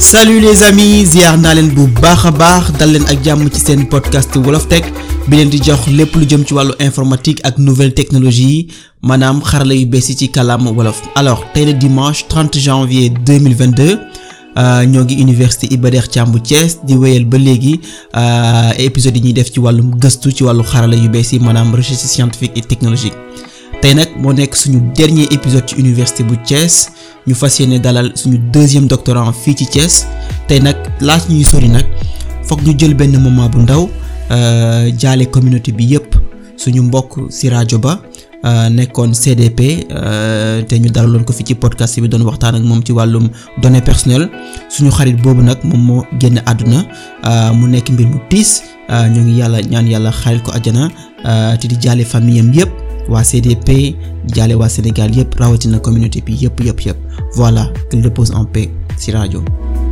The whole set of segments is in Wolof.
salut les amis ziar naa leen bu baax a baax dal leen ak jàmm ci seen podcast wolof tech bi leen di jox lépp lu jëm ci wàllu informatique ak nouvelle technologie yi maanaam xarala yu bees yi ci kàllaama wolof alors tey la dimanche 30 janvier 2022 ñoo ngi université Iba Der Thiam bu Thiès di wéyal ba léegi épisodes yi ñuy def ci wàllum gëstu ci wàllu xarala yu bees yi maanaam recherche scientifique et technologique tey nag moo nekk suñu dernier épisode ci université bu Thiès ñu fas yéene dalal suñu deuxième doctorant fii ci Thiès tey nag laaj ñuy sori nag foog ñu jël benn moment bu ndaw jaale communauté bi yépp suñu mbokk ci rajo ba nekkoon CDP te ñu dalaloon ko fi ci podcast bi doon waxtaan ak moom ci wàllum données personnelles suñu xarit boobu nag moom moo génn àdduna mu nekk mbir mu tiis ñoo ngi yàlla ñaan yàlla xarit ko àjjana te di jaale famille am yépp waa CDP jaale waa Sénégal yëpp rawatina communauté bi yëpp yëpp yëpp voilà qu'il repose en paix ci rajo.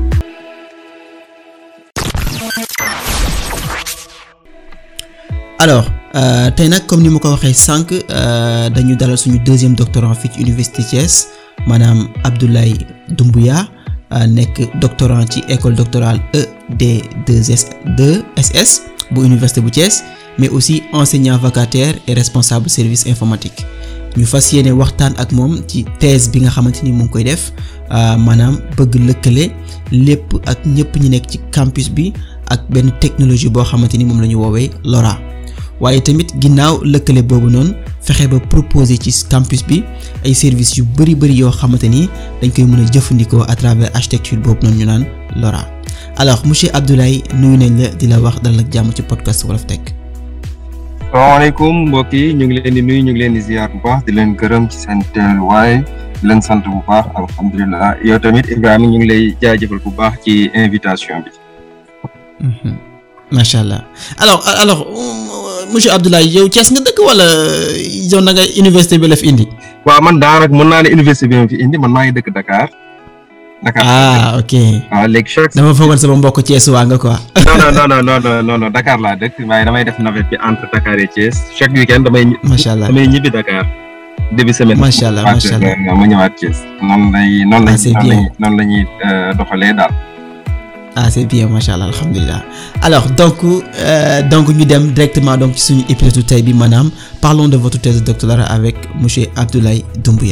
alors euh, tey nag comme ni ma ko waxee sànq dañu dalal suñu deuxième doctorant fii ci université Thiès maanaam Abdoulaye Doumbouya nekk doctorant ci école doctorale ED2S 2SS bu université bu Thiès. mais aussi enseignant vacataire et responsable service informatique ñu fas yéene waxtaan ak moom ci thèse bi nga xamante ni mu ngi koy def maanaam bëgg lëkkale lépp ak ñëpp ñi nekk ci campus bi ak benn technologie boo xamante ni moom la ñu woowee LoRa waaye tamit ginnaaw lëkkale boobu noonu fexe ba proposer ci campus bi ay services yu bari bari yoo xamante ni dañ koy mën a jëfandikoo à travers architecture boobu noonu ñu naan LoRa alors monsieur Abdoulaye nuyu nañ la di la wax dalal ak jàmm ci podcast Wolof Tech salaamaaleykum mbokk yi ñu ngi leen di nuyu ñu ngi leen di ziar bu baax di leen gërëm ci seen teewaay di leen sant bu baax alhamdulilah yow tamit Ibrahima ñu ngi lay jaajëfal bu baax ci invitation bi. macha allah alors alors monsieur Abdoulaye yow Thiès nga dëkk wala yow na nga université bi la fi indi. waaw man daanaka mën naa ne université bi ma fi indi man maa ngi dëkk Dakar. Dakar ah ok. waaw léegi chaque. dama foogoon sama mbokk Thiès waa nga quoi. non non non non non non Dakar laa dëkk waaye damay def navette bi entre Dakar et Thiès chaque week-end damay. macha allah damay ñibbi Dakar. début semaine. macha allah macha allah ma ñëwaat Thiès. noonu lay noonu Ah, c'est bien. lañ noonu la ñuy doxalee daal. ah c'est bien macha allah alhamdulilah alors donc euh, donc ñu dem directement donc ci suñu épisode tey bi maanaam parlons de votre thèse de doctorat avec monsieur Abdoulaye Doumbouya.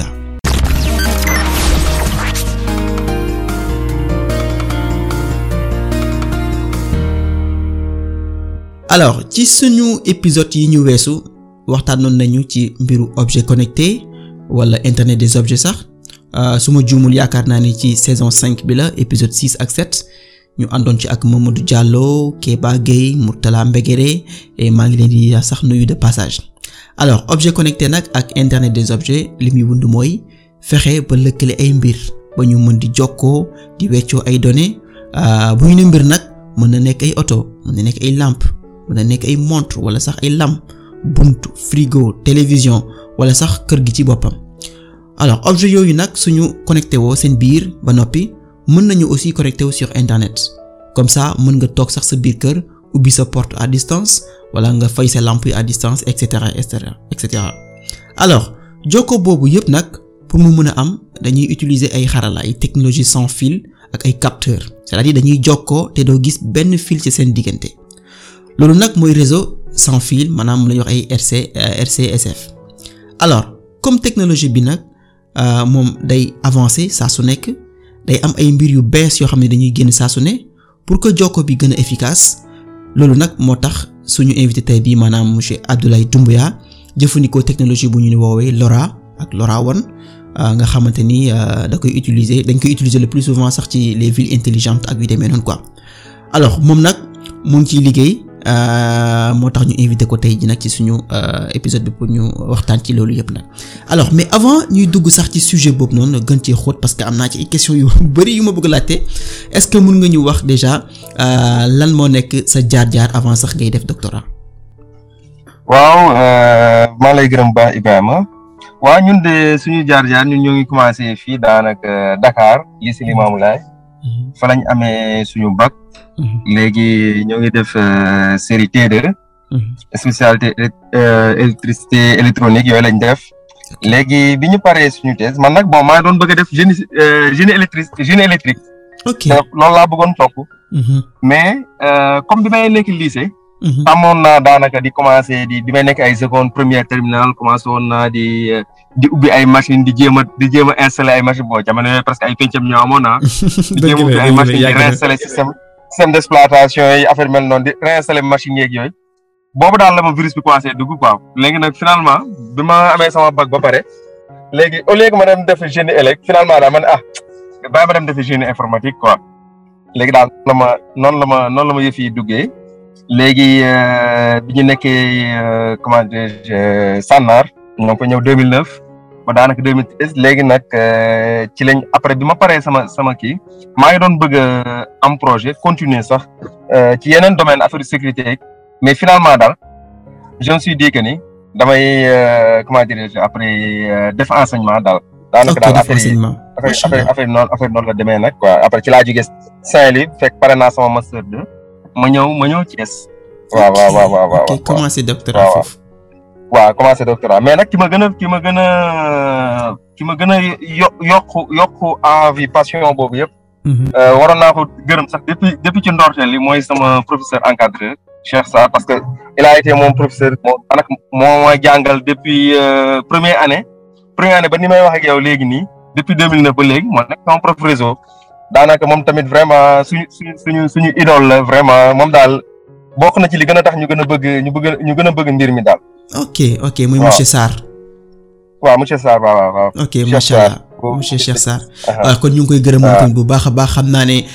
alors ci suñu épisode yi ñu weesu waxtaanoon nañu ci mbiru objet connecté wala internet des objets sax su ma juumul yaakaar naa ni ci saison 5 bi la épisode 6 ak 7 ñu àndoon ci ak Mamadou Diallo Kéba Gueye Mourtala Mbegere et maa ngi leen di sax nuyu de passage alors objet connecté nag ak internet des objets li muy wund mooy fexe ba lëkkale ay mbir ba ñu mën di jokkoo di weccoo ay données bu ñu ne mbir nag mën na nekk ay oto mën na nekk ay lampe mën na nekk ay montre wala sax ay lam buntu frigo télévision wala sax kër gi ci boppam alors objet yooyu nag suñu connecté woo seen biir ba noppi mën nañu aussi connecté wu sur internet comme ça mën nga toog sax sa biir kër ubbi sa porte à distance wala nga fay sa lampe yi à distance et cetera et cetera et cetera alors jokkoo boobu yépp nag pour mu mën a am dañuy utiliser ay xarala ay technologie sans fil ak ay capteurs c'est-à-dire dañuy jokkoo te doo gis benn fil ci seen diggante loolu nag mooy réseau sans fil maanaam la ñuy wax ay RC RCSF alors comme technologie bi nag moom day avancer saa su nekk day am ay mbir yu bees yoo xam ne dañuy génn saa su ne pour que jokko bi gën a efficace loolu nag moo tax suñu invité tey bii maanaam monsieur Abdoulaye Doumbouya jëfandikoo technologie bu ñu woowee LoRa ak LoRaWAN nga xamante ni da koy utiliser dañ koy utiliser le plus souvent sax ci les villes intelligentes ak yu demee noonu quoi alors moom nag mu ngi ciy liggéey moo tax ñu invité ko tey ji nag ci suñu épisode bi pour ñu waxtaan ci loolu yëpp nag alors mais avant ñuy dugg sax ci sujet boobu noonu gën cee xóot parce que am naa ci ay questions yu bari yu ma bëgg laajte est-ce que mën nga ñu wax déjà lan moo nekk sa jaar-jaar avant sax ngay def doctorat. waaw maa lay gërëm baax Ibrahima waaw ñun de suñu jaar-jaar ñun ñoo ngi commencé fii daanaka Dakar lycée Limamoulaye fa lañ amee suñu bac. léegi ñoo ngi def série T2. spécialité électricité électronique yooyu lañ def. léegi bi ñu paree suñu thèse man nag bon maa doon bëgg a def génie génie électrique génie électrique. ok loolu laa bëggoon topp mais comme bi may nekk lycée tàmmoon naa daanaka di commencé di bi may nekk ay seconde première terminale commencé woon naa di di ubbi ay machine di jéem a di jéem a installé ay machine boo jamono yooyu presque ay pencam ñoo amoon naa di jéem a ubbi ay machine di réinstallé système système d' exploitation yi affaire mel noonu di réinstallé machine yeeg yooyu boobu daal la ma virus bi commencé dugg quoi léegi nag finalement bi ma amee sama bac ba pare léegi au lieu que ma dem def génie élect finalement daal ma ne ah bàyyi ma dem def génie informatique quoi léegi daal la ma noonu la ma noonu la ma yëf yi duggee léegi bi ñu nekkee comment dirais-je Sànnaar ñoo ngi ko ñëw 2009 ba daanaka 2013 léegi nag ci lañ après bi ma paree sama sama kii maa ngi doon bëgg am projet continuer sax ci yeneen domaine affaire sécurité mais finalement daal je me suis dit que ni damay comment dirais-je après def enseignement daal. daanaka daal affaire yi affaire affaire noonu affaire noonu la demee nag quoi après ci laa jógee Saint-Louis fekk pare naa sama master 2 ma ñëw ma ñëw Thiès. waaw waaw waaw waaw waaw ok commencé doctorat foofu. waaw commencé doctorat mais nag ki ma gën a ki ma gën a ki ma gën a yo yokku yokku envie passion boobu yëpp. waroon naa ko gërëm sax depuis depuis ci ndorteel li mooy sama professeur encadreur Cheikh Sarr parce que il a été mon professeur moo anak moo ma jàngal depuis première année première année ba ni may wax ak yow léegi nii depuis 2009 ba léegi moo nekk sama prof réseau daanaka moom tamit vraiment suñu suñu suñu suñu idole la vraiment moom daal bokk na ci li gën a tax ñu gën a bëgg ñu bëgg ñu gën a bëgg mbir mi daal. ok ok muy monsieur Sarr. waaw monsieur Sarr waaw waaw waaw. ok macha allah monsieur Cheikh Sarr. waaw kon ñu ngi koy gërëm moom tamit bu baax a baax xam naa ne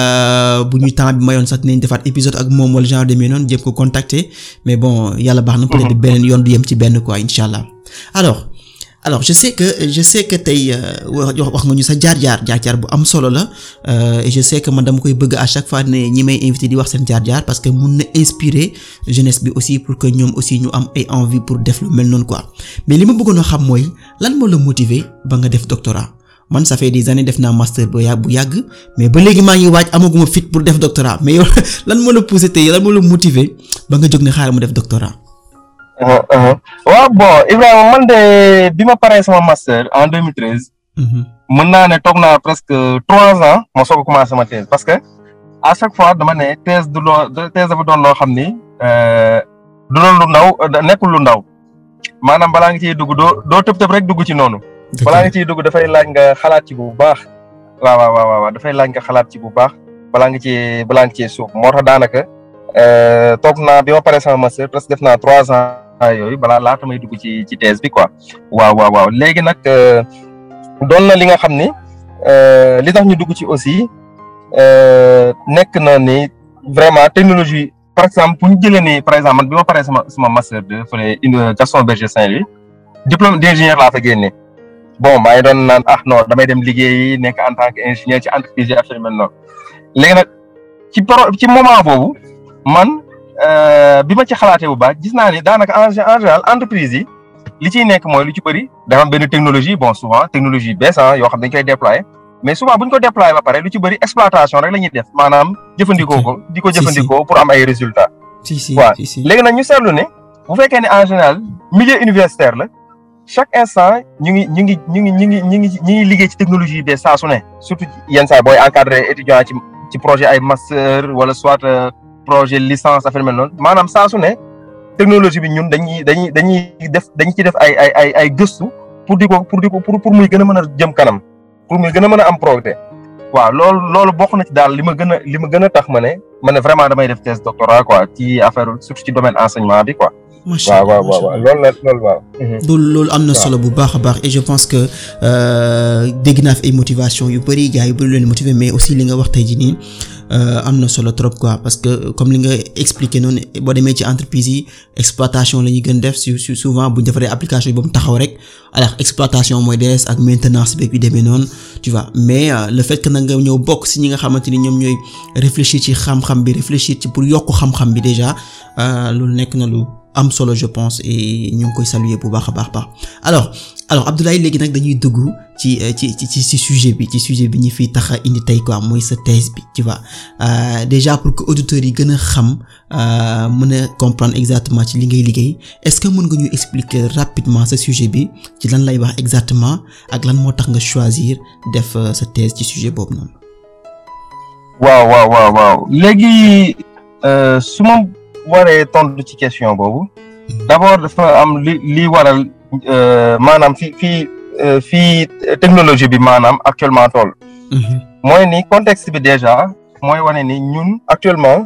bu ñu temps bi mayoon sax dinañ defaat épisode ak moom wala genre demee noonu jéem ko contacter mais bon yàlla baax na peut-être beneen yoon du yem ci benn quoi incha allah alors. alors je sais que je sais que tey wax nga ñu sa jaar-jaar jaar-jaar bu am solo la et je sais que man dama koy bëgg à chaque fois ne ñi may invité di wax seen jaar-jaar parce que mun na inspirer jeunesse bi aussi pour que ñoom aussi ñu am ay envie pour def lu mel noonu quoi mais li ma bëggoon a xam mooy lan moo la motiver ba nga def doctorat man ça fait des années def naa master ba yàgg bu yàgg mais ba léegi maa ngi waaj amaguma fit pour def doctorat mais yow lan moo la pousser tey lan moo la motiver ba nga jóg ne xaaral mu def doctorat. waaw bon Ibrahima man de bi ma paree sama master en 2013. mën naa ne toog naa presque trois ans ma soog a commencé sama thèse parce que à chaque fois dama ne thèse du loo thèse dafa doon loo xam ni du doon lu ndaw nekkul lu ndaw maanaam balaa nga ciy dugg doo doo tëb tëb rek dugg ci noonu. balaa nga ciy dugg dafay laaj nga xalaat ci bu baax. waaw waaw waaw waaw dafay laaj nga xalaat ci bu baax balaa nga ci balaa nga ciy suuf moo tax daanaka toog naa bi ma paree sama master presque def naa trois ans. yooyu balaa laata may dugg ci ci thèse bi quoi waaw waaw waaw léegi nag doon na li nga xam ni li tax ñu dugg ci aussi nekk na ni vraiment technologie par exemple bu ñu jëlee ni par exemple man bi ma paree sama sama master de fële Gaston Berger Saint-Louis diplôme d' ingénieur laa fa génne bon maa ngi doon naan ah non damay dem liggéeyi nekk en tant que ingénieur ci entreprise yi affaire mel noonu léegi nag ci pro ci moment boobu man. bi ma ci xalaatee bu baax gis naa ni daanaka en général entreprise yi li ciy nekk mooy lu ci bëri dafa am benn technologie bon souvent technologie bees yoo xam dañ koy déployer mais souvent bu ñu ko déployer ba pare lu ci bëri exploitation rek la ñuy def maanaam jëfandikoo ko di ko jëfandikoo pour am ay résultats. si si waaw si si léegi nag ñu seetlu ne bu fekkee ne en général milieu universitaire la chaque instant ñu ngi ñu ngi ñu ngi ñu ngi ñu ngi ñu ngi liggéey ci technologie yi bees saa su ne surtout yenn saa booy encadré étudiant ci ci projet ay master wala soit. projet licence affaire mel noonu maanaam saa su ne technologie bi ñun dañuy dañuy dañuy def dañu ci def ay ay ay ay gëstu pour di ko pour di ko pour pour muy gën a mën a jëm kanam pour muy gën a mën a am progrès waaw loolu loolu bokk na ci daal li ma gën a li ma gën a tax ma ne ma ne vraiment damay def thèse doctorat quoi ci affaire surtout ci domaine enseignement bi quoi. macha waaw waaw waaw loolu la loolu waaw. loolu loolu am na solo bu baax a baax et je pense que dégg naa fi ay motivation yu bëri gars yu bëri leen motiver mais aussi li nga wax tey jii nii am na solo trop quoi parce que comme li nga expliqué noonu boo demee ci entreprise yi exploitation la ñuy gën def su souvent bu ñu defaree application yi ba mu taxaw rek alors exploitation mooy des ak maintenance beeg yu demee noonu tu vois mais le fait que nag nga ñëw bokk si ñi nga xamante ni ñoom ñooy réfléchir ci xam-xam bi réfléchir ci pour yokk xam-xam bi déjà loolu nekk na lu. am solo je pense et ñu ngi koy saluer bu baax a baax baax alors alors Abdoulaye léegi nag dañuy dugg ci ci ci ci sujet bi ci sujet bi ñu fi tax a indi tey quoi mooy sa thèse bi tu vois déjà pour que auditeurs yi gën a xam mën a comprendre exactement ci li ngay liggéey est-ce que mën nga ñu expliquer rapidement sa sujet bi ci lan lay wax exactement ak lan moo tax nga choisir def sa thèse ci sujet boobu noonu. waaw waaw waaw waaw léegi su ma waree tontu ci question boobu d'abord dafa am li li waral maanaam fi fii fii technologie bi maanaam actuellement toll. mooy ni contexte bi déjà mooy wane ni ñun actuellement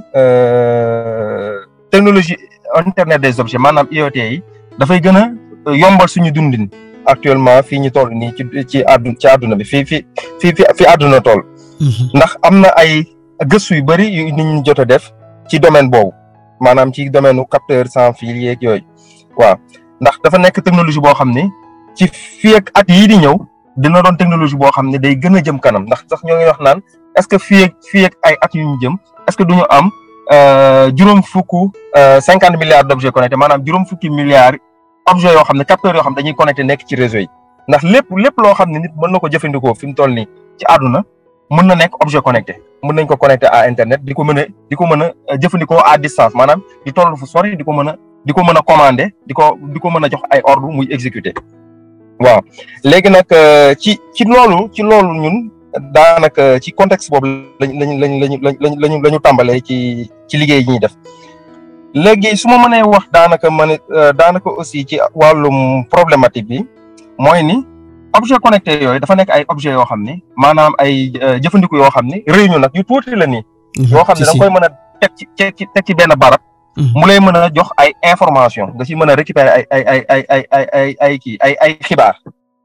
technologie internet des objets maanaam IoT yi dafay gën a yombal suñu dundin actuellement fii ñu toll nii ci ci àddu ci àdduna bi fii fii fii fi àdduna toll. ndax am na ay gëstu yu bëri yu nit ñi jot a def ci domaine boobu maanaam ci domaine u capteur sans fil yeeg yooyu waaw ndax dafa nekk technologie boo xam ni ci fii ak at yii di ñëw dina doon technologie boo xam ne day gën a jëm kanam ndax sax ñoo ngi wax naan est-ce que fii ak fii ak ay at yu ñu jëm est-ce que du ñu am juróom fukk cinquante milliards d'objets connectés maanaam juróom fukki milliards objets yoo xam ne capteurs yoo xam ne dañuy connecté nekk ci réseau yi ndax lépp lépp loo xam ne nit mën na ko jëfandikoo fi mu toll nii ci àdduna mën na nekk objet connecté mën nañ ko connecté à internet di ko mën a di ko mën a jëfandikoo à distance maanaam di toll fu sori di ko mën a di ko mën a commander di ko di ko mën a jox ay ordre muy exécuter waaw léegi nag ci ci loolu ci loolu ñun daanaka ci contexte boobu lañ lañ lañ lañ lañ lañu la ñu tàmbalee ci ci liggéey yi ñuy def léegi su ma mënee wax daanaka ma ne daanaka aussi ci wàllum problématique bi mooy ni objet connecté yooyu dafa nekk ay objet yoo xam ni maanaam ay jëfandiku yoo xam ni réunion nag yu tuuti la nii. yoo xam ne da nga koy mën a teg ci teg ci benn barab. mu lay mën a jox ay information nga ci mën a récupérer ay ay ay ay ay ay ay ay kii ay ay xibaar.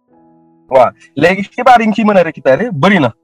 waaw léegi xibaar yi nga ciy mën a récupérer bëri na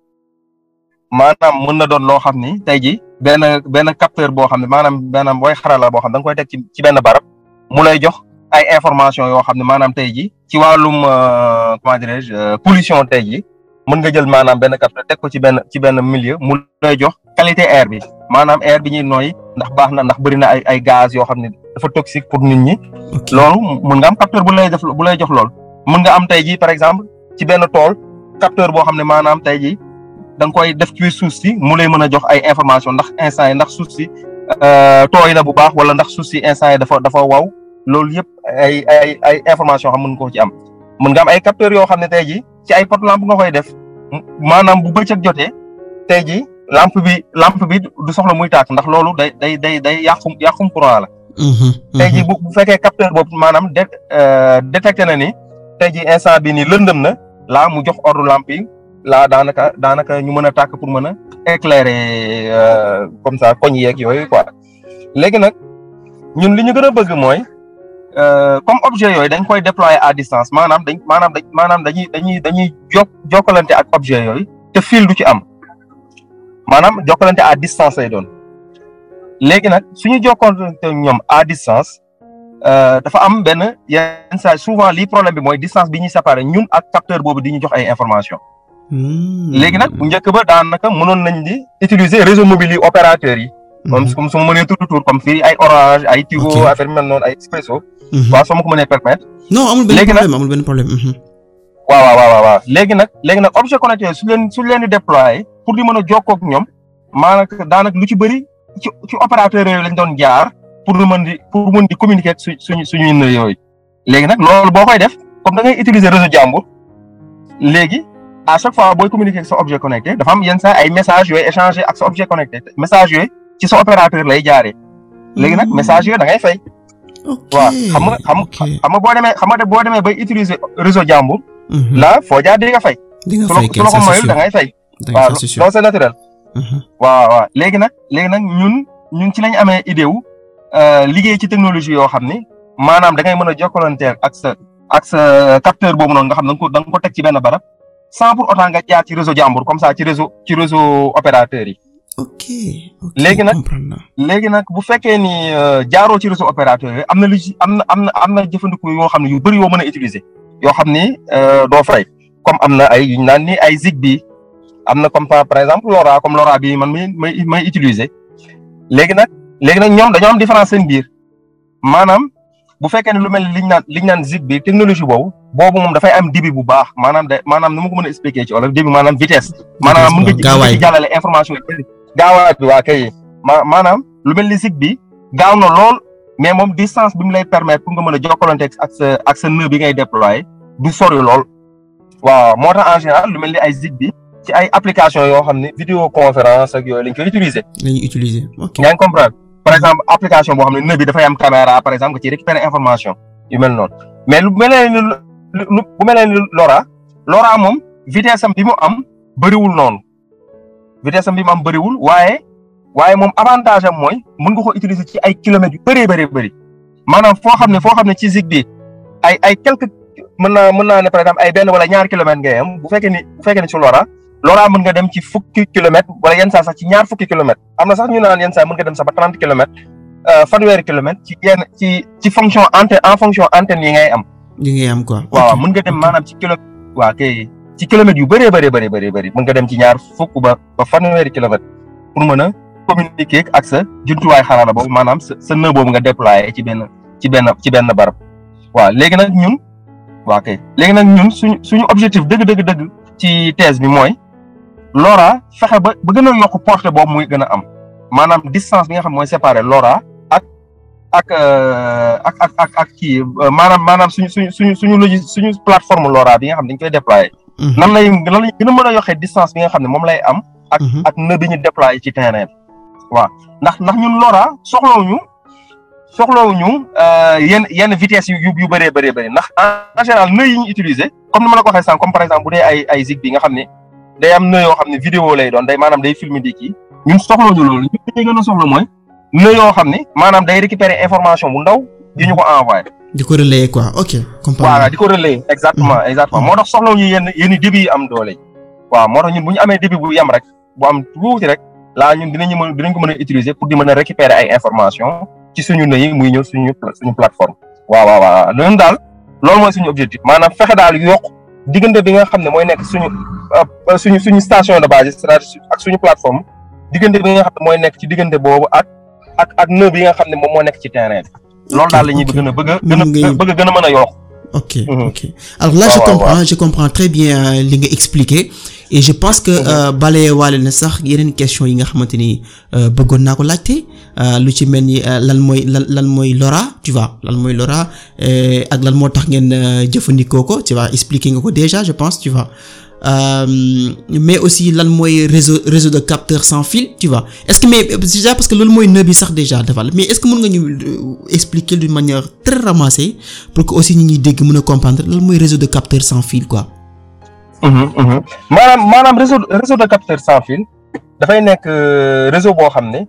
maanaam mën na doon loo xam ni tey jii benn benn capteur boo xam ne maanaam maanaam booy xarala boo xam da nga koy teg ci ci benn barab mu lay jox. ay information yoo xam ne maanaam tey jii ci wàllum comment dirais-je pollution tey jii mën nga jël maanaam benn capteur teg ko ci benn ci benn milieu mu lay jox qualité air bi maanaam air bi ñuy nooy ndax baax na ndax bëri na ay ay gaz yoo xam ne dafa toxique pour nit ñi. loolu mën nga am capteur bu lay def bu lay jox lool. mën nga am tey jii par exemple ci benn tool capteur boo xam ne maanaam tey jii da nga koy def ci suuf si mu lay mën a jox ay information ndax instant yi ndax suuf si tooy na bu baax wala ndax suuf si instant yi dafa dafa waw loolu yëpp ay ay ay information xam mën ko ci am mën nga am ay capteurs yoo xam ne tey jii ci ay pot lampe nga koy def maanaam bu bëccëg jotee tey jii lampe bi lampe bi du soxla muy tàkk ndax loolu day day day day yàqum yàqum courant la. tey jii bu bu fekkee capteur boobu maanaam de détecté na ni tey jii instant bi nii lëndëm na laa mu jox ordre lampe yi laa daanaka daanaka ñu mën a tàkk pour mën a éclairer comme ça koñ yeeg yooyu quoi léegi nag ñun li ñu gën a bëgg mooy. comme objet yooyu dañ koy déployer à distance maanaam dañ maanaam dañ maanaam dañuy dañuy dañuy jok jokkalante ak objet yooyu te fil du ci am maanaam jokkalante à distance lay doon léegi nag suñu jokkalante ñoom à distance dafa am benn yenn saa souvent lii problème bi mooy distance bi ñuy séparer ñun ak capteur boobu di ñu jox ay information léegi nag bu njëkk ba daanaka mënoon nañ di utiliser réseau mobile yi opérateurs yi comme comme su ma mënee tudd tur comme fii ay Orange ay Tigo affaire mel noonu ay Expresso. waaw soo ma ko mënee permettre. non amul benn problème amul benn problème. waaw waaw waaw waaw léegi nag léegi nag objet connecté su leen su leen di déployer pour di mën a jokkoo ak ñoom maanaam daanaka lu ci bëri ci ci opérateur yooyu lañ doon jaar pour mën di pour mën di communiquer ak su suñu suñu nœud yooyu. léegi nag loolu boo koy def comme da ngay utiliser réseau jàmbur léegi à chaque fois booy communiquer ak sa objet connecté dafa am yenn saa ay messages yooyu échanger ak sa objet connecté message yooyu. ci sa opérateur lay jaaree léegi nag message yooyu da ngay fay. waaw xam nga xam xam nga boo demee xam nga boo demee bay utiliser réseau jàmbur. là foo jaar di nga fay. di nga fay su la ko moyul da ngay fay. waaw loolu c'est naturel. waaw waaw léegi nag léegi nag ñun ñun ci lañ amee idée wu liggéey ci technologie yoo xam ni maanaam da ngay mën a jokkalanteel ak sa ak sa capteur boobu noonu nga xam da nga ko da nga ko teg ci benn barab sans pour autant nga jaar ci réseau jàmbur comme ça ci réseau ci réseau opérateur yi. ok ok léegi nag léegi nag bu fekkee ni jaaroo ci réseau opérateur yi am na lu ci am na am na am na jëfandiku yoo xam ne yu bëri yoo mën a utiliser yoo xam ni doo fay comme am na ay yu ñu naan ni ay Zigbee am na comme par exemple LoRa comme LoRa bi man may may may utiliser léegi nag léegi nag ñoom dañoo am différence seen biir maanaam bu fekkee ne lu mel ni liñ naan liñ naan Zigbee technologie boobu boobu moom dafay am débit bu baax maanaam de maanaam nu ma ko mën a expliquer ci wala débit maanaam vitesse. maanaam mën nga ci jàllale information yi gaawaay bi waa kay ma maanaam lu mel ni Zigbee gaaw na lool mais moom distance bi mu lay permettre pour nga mën a jokkalante ak sa ak sa nœud bi ngay déployer du sori lool waaw moo tax en général lu mel ni ay Zigbee ci ay application yoo xam ne vidéoconférence ak yooyu lañ koy utiliser. la ñuy utiliser ok yaa ngi comprendre par exemple application boo xam ne nëb bi dafay am caméra par exemple nga ci récupérer information yu mel noonu mais lu mel ni lu bu mel ni Lora Lora moom vitesse am bi mu am bëriwul noonu vitesse am bi mu am bëriwul waaye waaye moom avantage am mooy mën nga ko utiliser ci ay kilomètres yu bëree bëri bëri maanaam foo xam ne foo xam ne ci zig bi ay ay quelques mën naa mën naa ne par exemple ay benn wala ñaari kilomètres ngay am bu fekkee ni bu fekkee ni ci Lora Lora mën nga dem ci fukki kilomètres wala yenn saa sax ci ñaar fukki kilomètres am na sax ñu naan yenn saa mën nga dem sax ba trente kilomètres fanweeri kilomètres ci yenn ci ci fonction antenne en fonction antenne yi ngay am. yi ngay am quoi. waaw mën nga dem maanaam ci kilo waa kay ci kilomètres yu bëree bëri bëri bëri bëri mën nga dem ci ñaar fukk ba ba fanweeri kilomètres pour mën a communiquer ak sa jumtuwaay xarala boobu maanaam sa sa nœud boobu nga déployer ci benn ci benn ci benn barab waaw léegi nag ñun waa kay léegi nag ñun suñu suñu objectif dëgg dëgg dëgg ci thèse bi mooy Lora fexe ba ba gën a yokk portée boobu muy gën a am maanaam distance bi nga xam mooy séparer Lora ak ak ak ak ak ak kii maanaam maanaam suñu suñu suñu suñu logi suñu plateforme Lora bi nga xam dañ koy déployer. nan lay nan lay gën a mën a yokkee distance bi nga xam ne moom lay am. ak ak nœud bi ñu déployer ci terrain bi. waaw ndax ndax ñun Lora soxlawuñu soxlawuñu yenn yenn vitesse yu yu bëree bëree bëri ndax en général nœud yi ñu utiliser comme ni ma la ko waxee sànq comme par exemple bu dee ay ay zig bi nga xam ne day am nœud yoo xam ne vidéo lay doon day maanaam day filmer di kii ñun soxlawuñu loolu ñun dañuy gën a soxla mooy nœud yoo xam ne maanaam day récupérer information bu ndaw di ñu ko envoyé. di ko relayer quoi ok. voilà di ko relayer exactement exactement moo tax soxlawuñu yenn yenn débit yi am doole. waaw moo tax ñun bu ñu amee débit bu yem rek bu am tuuti rek laa ñun dinañu mën dinañ ko mën a utiliser pour di mën a récupérer ay information ci suñu nœud yi muy ñëw suñu suñu plateforme. waaw waaw waaw loolu daal loolu mooy suñu objectif maanaam fexe daal yokk diggante bi nga xam ne mooy nekk suñu suñu suñu station de base c'est-à-dire ak suñu plateforme diggante bi nga xam ne mooy nekk ci diggante boobu ak ak ak nœud bi nga xam ne moom moo nekk ci terrain bi. loolu daal la ñuy bëgg a bëgg a gën a bëgg a gën a mën a yokk. ok ok alors là je comprends je comprends très bien li nga expliquer et je pense que balaye waale na sax yeneen question yi nga xamante ni bëggoon naa ko laajte lu ci mel ni lan mooy lan lan mooy Lora tu vois lan mooy Lora ak lan moo tax ngeen jëfandikoo ko tu vois expliquer nga ko déjà je pense tu vois mais aussi lan mooy réseau réseau de capteurs sans fil tu vois est-ce que mais déjà parce que loolu mooy nœud bi sax déjà defal mais est-ce que mën nga ñu expliquer d'une manière très ramassée pour que aussi ñi ñuy dégg mën a comprendre lan mooy réseau de capteurs sans fil quoi. maanaam maanaam réseau réseau de capteurs sans fil dafay nekk réseau boo xam ne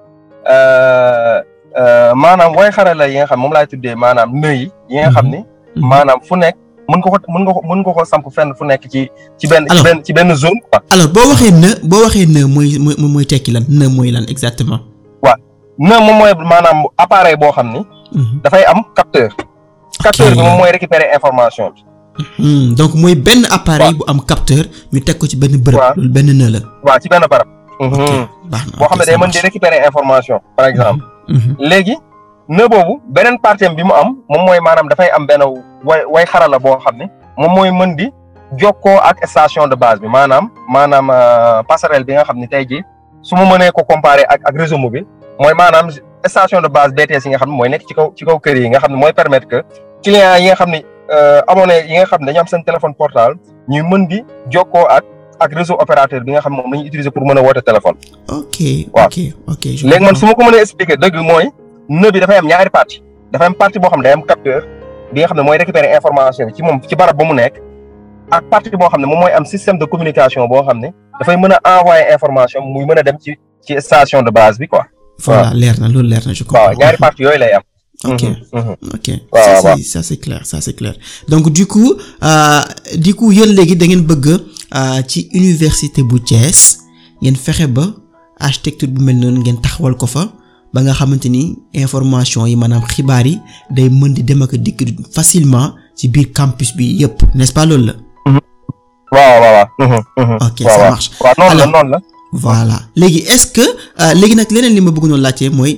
maanaam way xarala yi nga xam moom laay tuddee maanaam nœud yi yi nga xam ne. maanaam fu nekk. mën nga ko mën nga ko mën nga ko samp fenn fu nekk ci ci benn ci benn ci benn zone quoi. alors boo waxee ne boo waxee ne mooy mooy mooy tekki lan ne mooy lan exactement. waaw ne moom mooy maanaam appareil boo xam ni. dafay am capteur. capteur bi moom mooy récupérer information bi. donc mooy benn appareil bu am capteur ñu teg ko ci benn bërëb. loolu benn ne la. waaw ci benn barab. baax na boo xam ne day mën di récupérer information par exemple. léegi. ne boobu beneen partie bi mu am moom mooy maanaam dafay am benn way way xarala boo xam ne moom mooy mën di jokkoo ak station de base bi maanaam maanaam passerelle bi nga xam ne tey jii su ma mënee ko comparer ak ak réseau mobile mooy maanaam station de base BTS yi nga xam ne mooy nekk ci kaw ci kaw kër yi nga xam ne mooy permettre que clients yi nga xam ne abonné yi nga xam ne dañu am seen téléphone portable ñuy mën di jokkoo ak ak réseau opérateur bi nga xam ne moom la ñuy utiliser pour mën a woote téléphone. ok waaw ok ok léegi man su ma ko mënee expliquer dëgg mooy. nœud bi dafay am ñaari partie dafay am partie boo xam ne day am capteur bi nga xam ne mooy récupérer information bi ci moom ci barab ba mu nekk ak partie boo xam ne moom mooy am système de communication boo xam ne dafay mën a envoyer information muy mën a dem ci ci station de base bi quoi. voilà leer na loolu leer na je comprends. waaw ñaari partie yooyu lay am. ok ok waaw ça waaw c'est ça c'est clair ça c'est clair donc du coup du coup yéen léegi da ngeen bëgg ci université bu Thiès ngeen fexe ba architecture bu mel noonu ngeen taxawal ko fa. ba nga xamante ni information yi maanaam xibaar yi day mën di dem ak dikk facilement ci biir campus bi yépp n'est-ce pas loolu la. waaw waaw waaw. ok ça marche waaw noonu la alors noonu la. voilà léegi est-ce que léegi nag leneen li ma bëgg noonu laajte mooy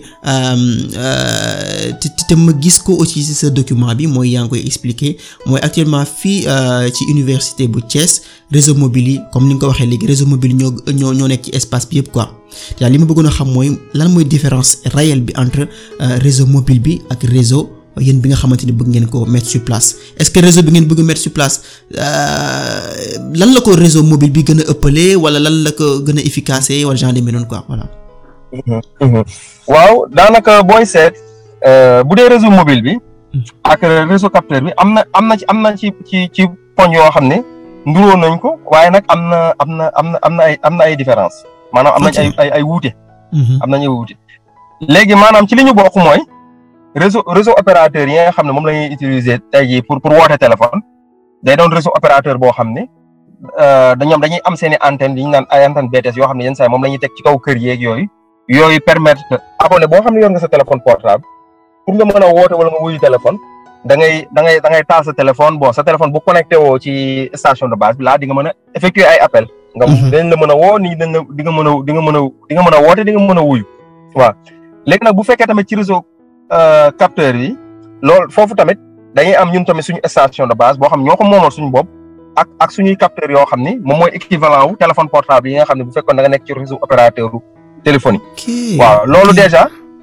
te te ma gis ko aussi ci sa document bi mooy yaa ngi koy expliquer mooy actuellement fii ci université bu Thiès réseau mobile yi comme ni nga ko waxee léegi réseau mobile ñoo ñoo ñoo nekk ci espace bi yépp quoi te li ma bëggoon a xam mooy lan mooy différence réelle bi entre réseau mobile bi ak réseau yéen bi nga xamante ni bëgg ngeen ko mettre sur place est-ce que réseau bi ngeen bëgg mettre sur place lan la ko réseau mobile bi gën a ëppalee wala lan la ko gën a efficace wala genre demee noonu quoi voilà. waaw daanaka booy seet bu dee réseau mobile bi. ak réseau capteur bi am na am na ci am na ci ci ci poñ yoo xam ne nduróo nañ ko waaye nag am na am na am na am na ay am na ay différence maanaam am nañ ay ay ay wuute. am nañu ay wuute. léegi maanaam ci li ñu bokk mooy réseau réseau opérateur yi nga xam ne moom la ñuy utiliser tey jii pour pour woote téléphone day doon réseau opérateur boo xam ne dañoom dañuy am seen i antenne yi ñu naan ay antenne BTS yoo xam ne yenn saa yi moom la ñuy teg ci kaw kër yeeg yooyu yooyu permettre abonné boo xam ne yor nga sa téléphone portable pour nga mën a woote wala nga wuyu téléphone da ngay da ngay da ngay taal sa téléphone bon sa téléphone bu connecté woo ci station de base bi laa di nga mën a effectuer ay appel nga dañ la mën a woo nii dañ la di nga mën a di nga mën a di nga mën a woote di nga mën a wuyu waaw léegi nag bu fekkee tamit ci réseau capteur yi loolu foofu tamit dañuy am ñun tamit suñu station de base boo xam ñoo ko moomal suñu bopp ak ak suñuy capteurs yoo xam ni moom mooy équivalent wu téléphone portable yi nga xam ne bu fekkoon da nga nekk ci réseau opérateur téléphonique. waaw loolu déjà.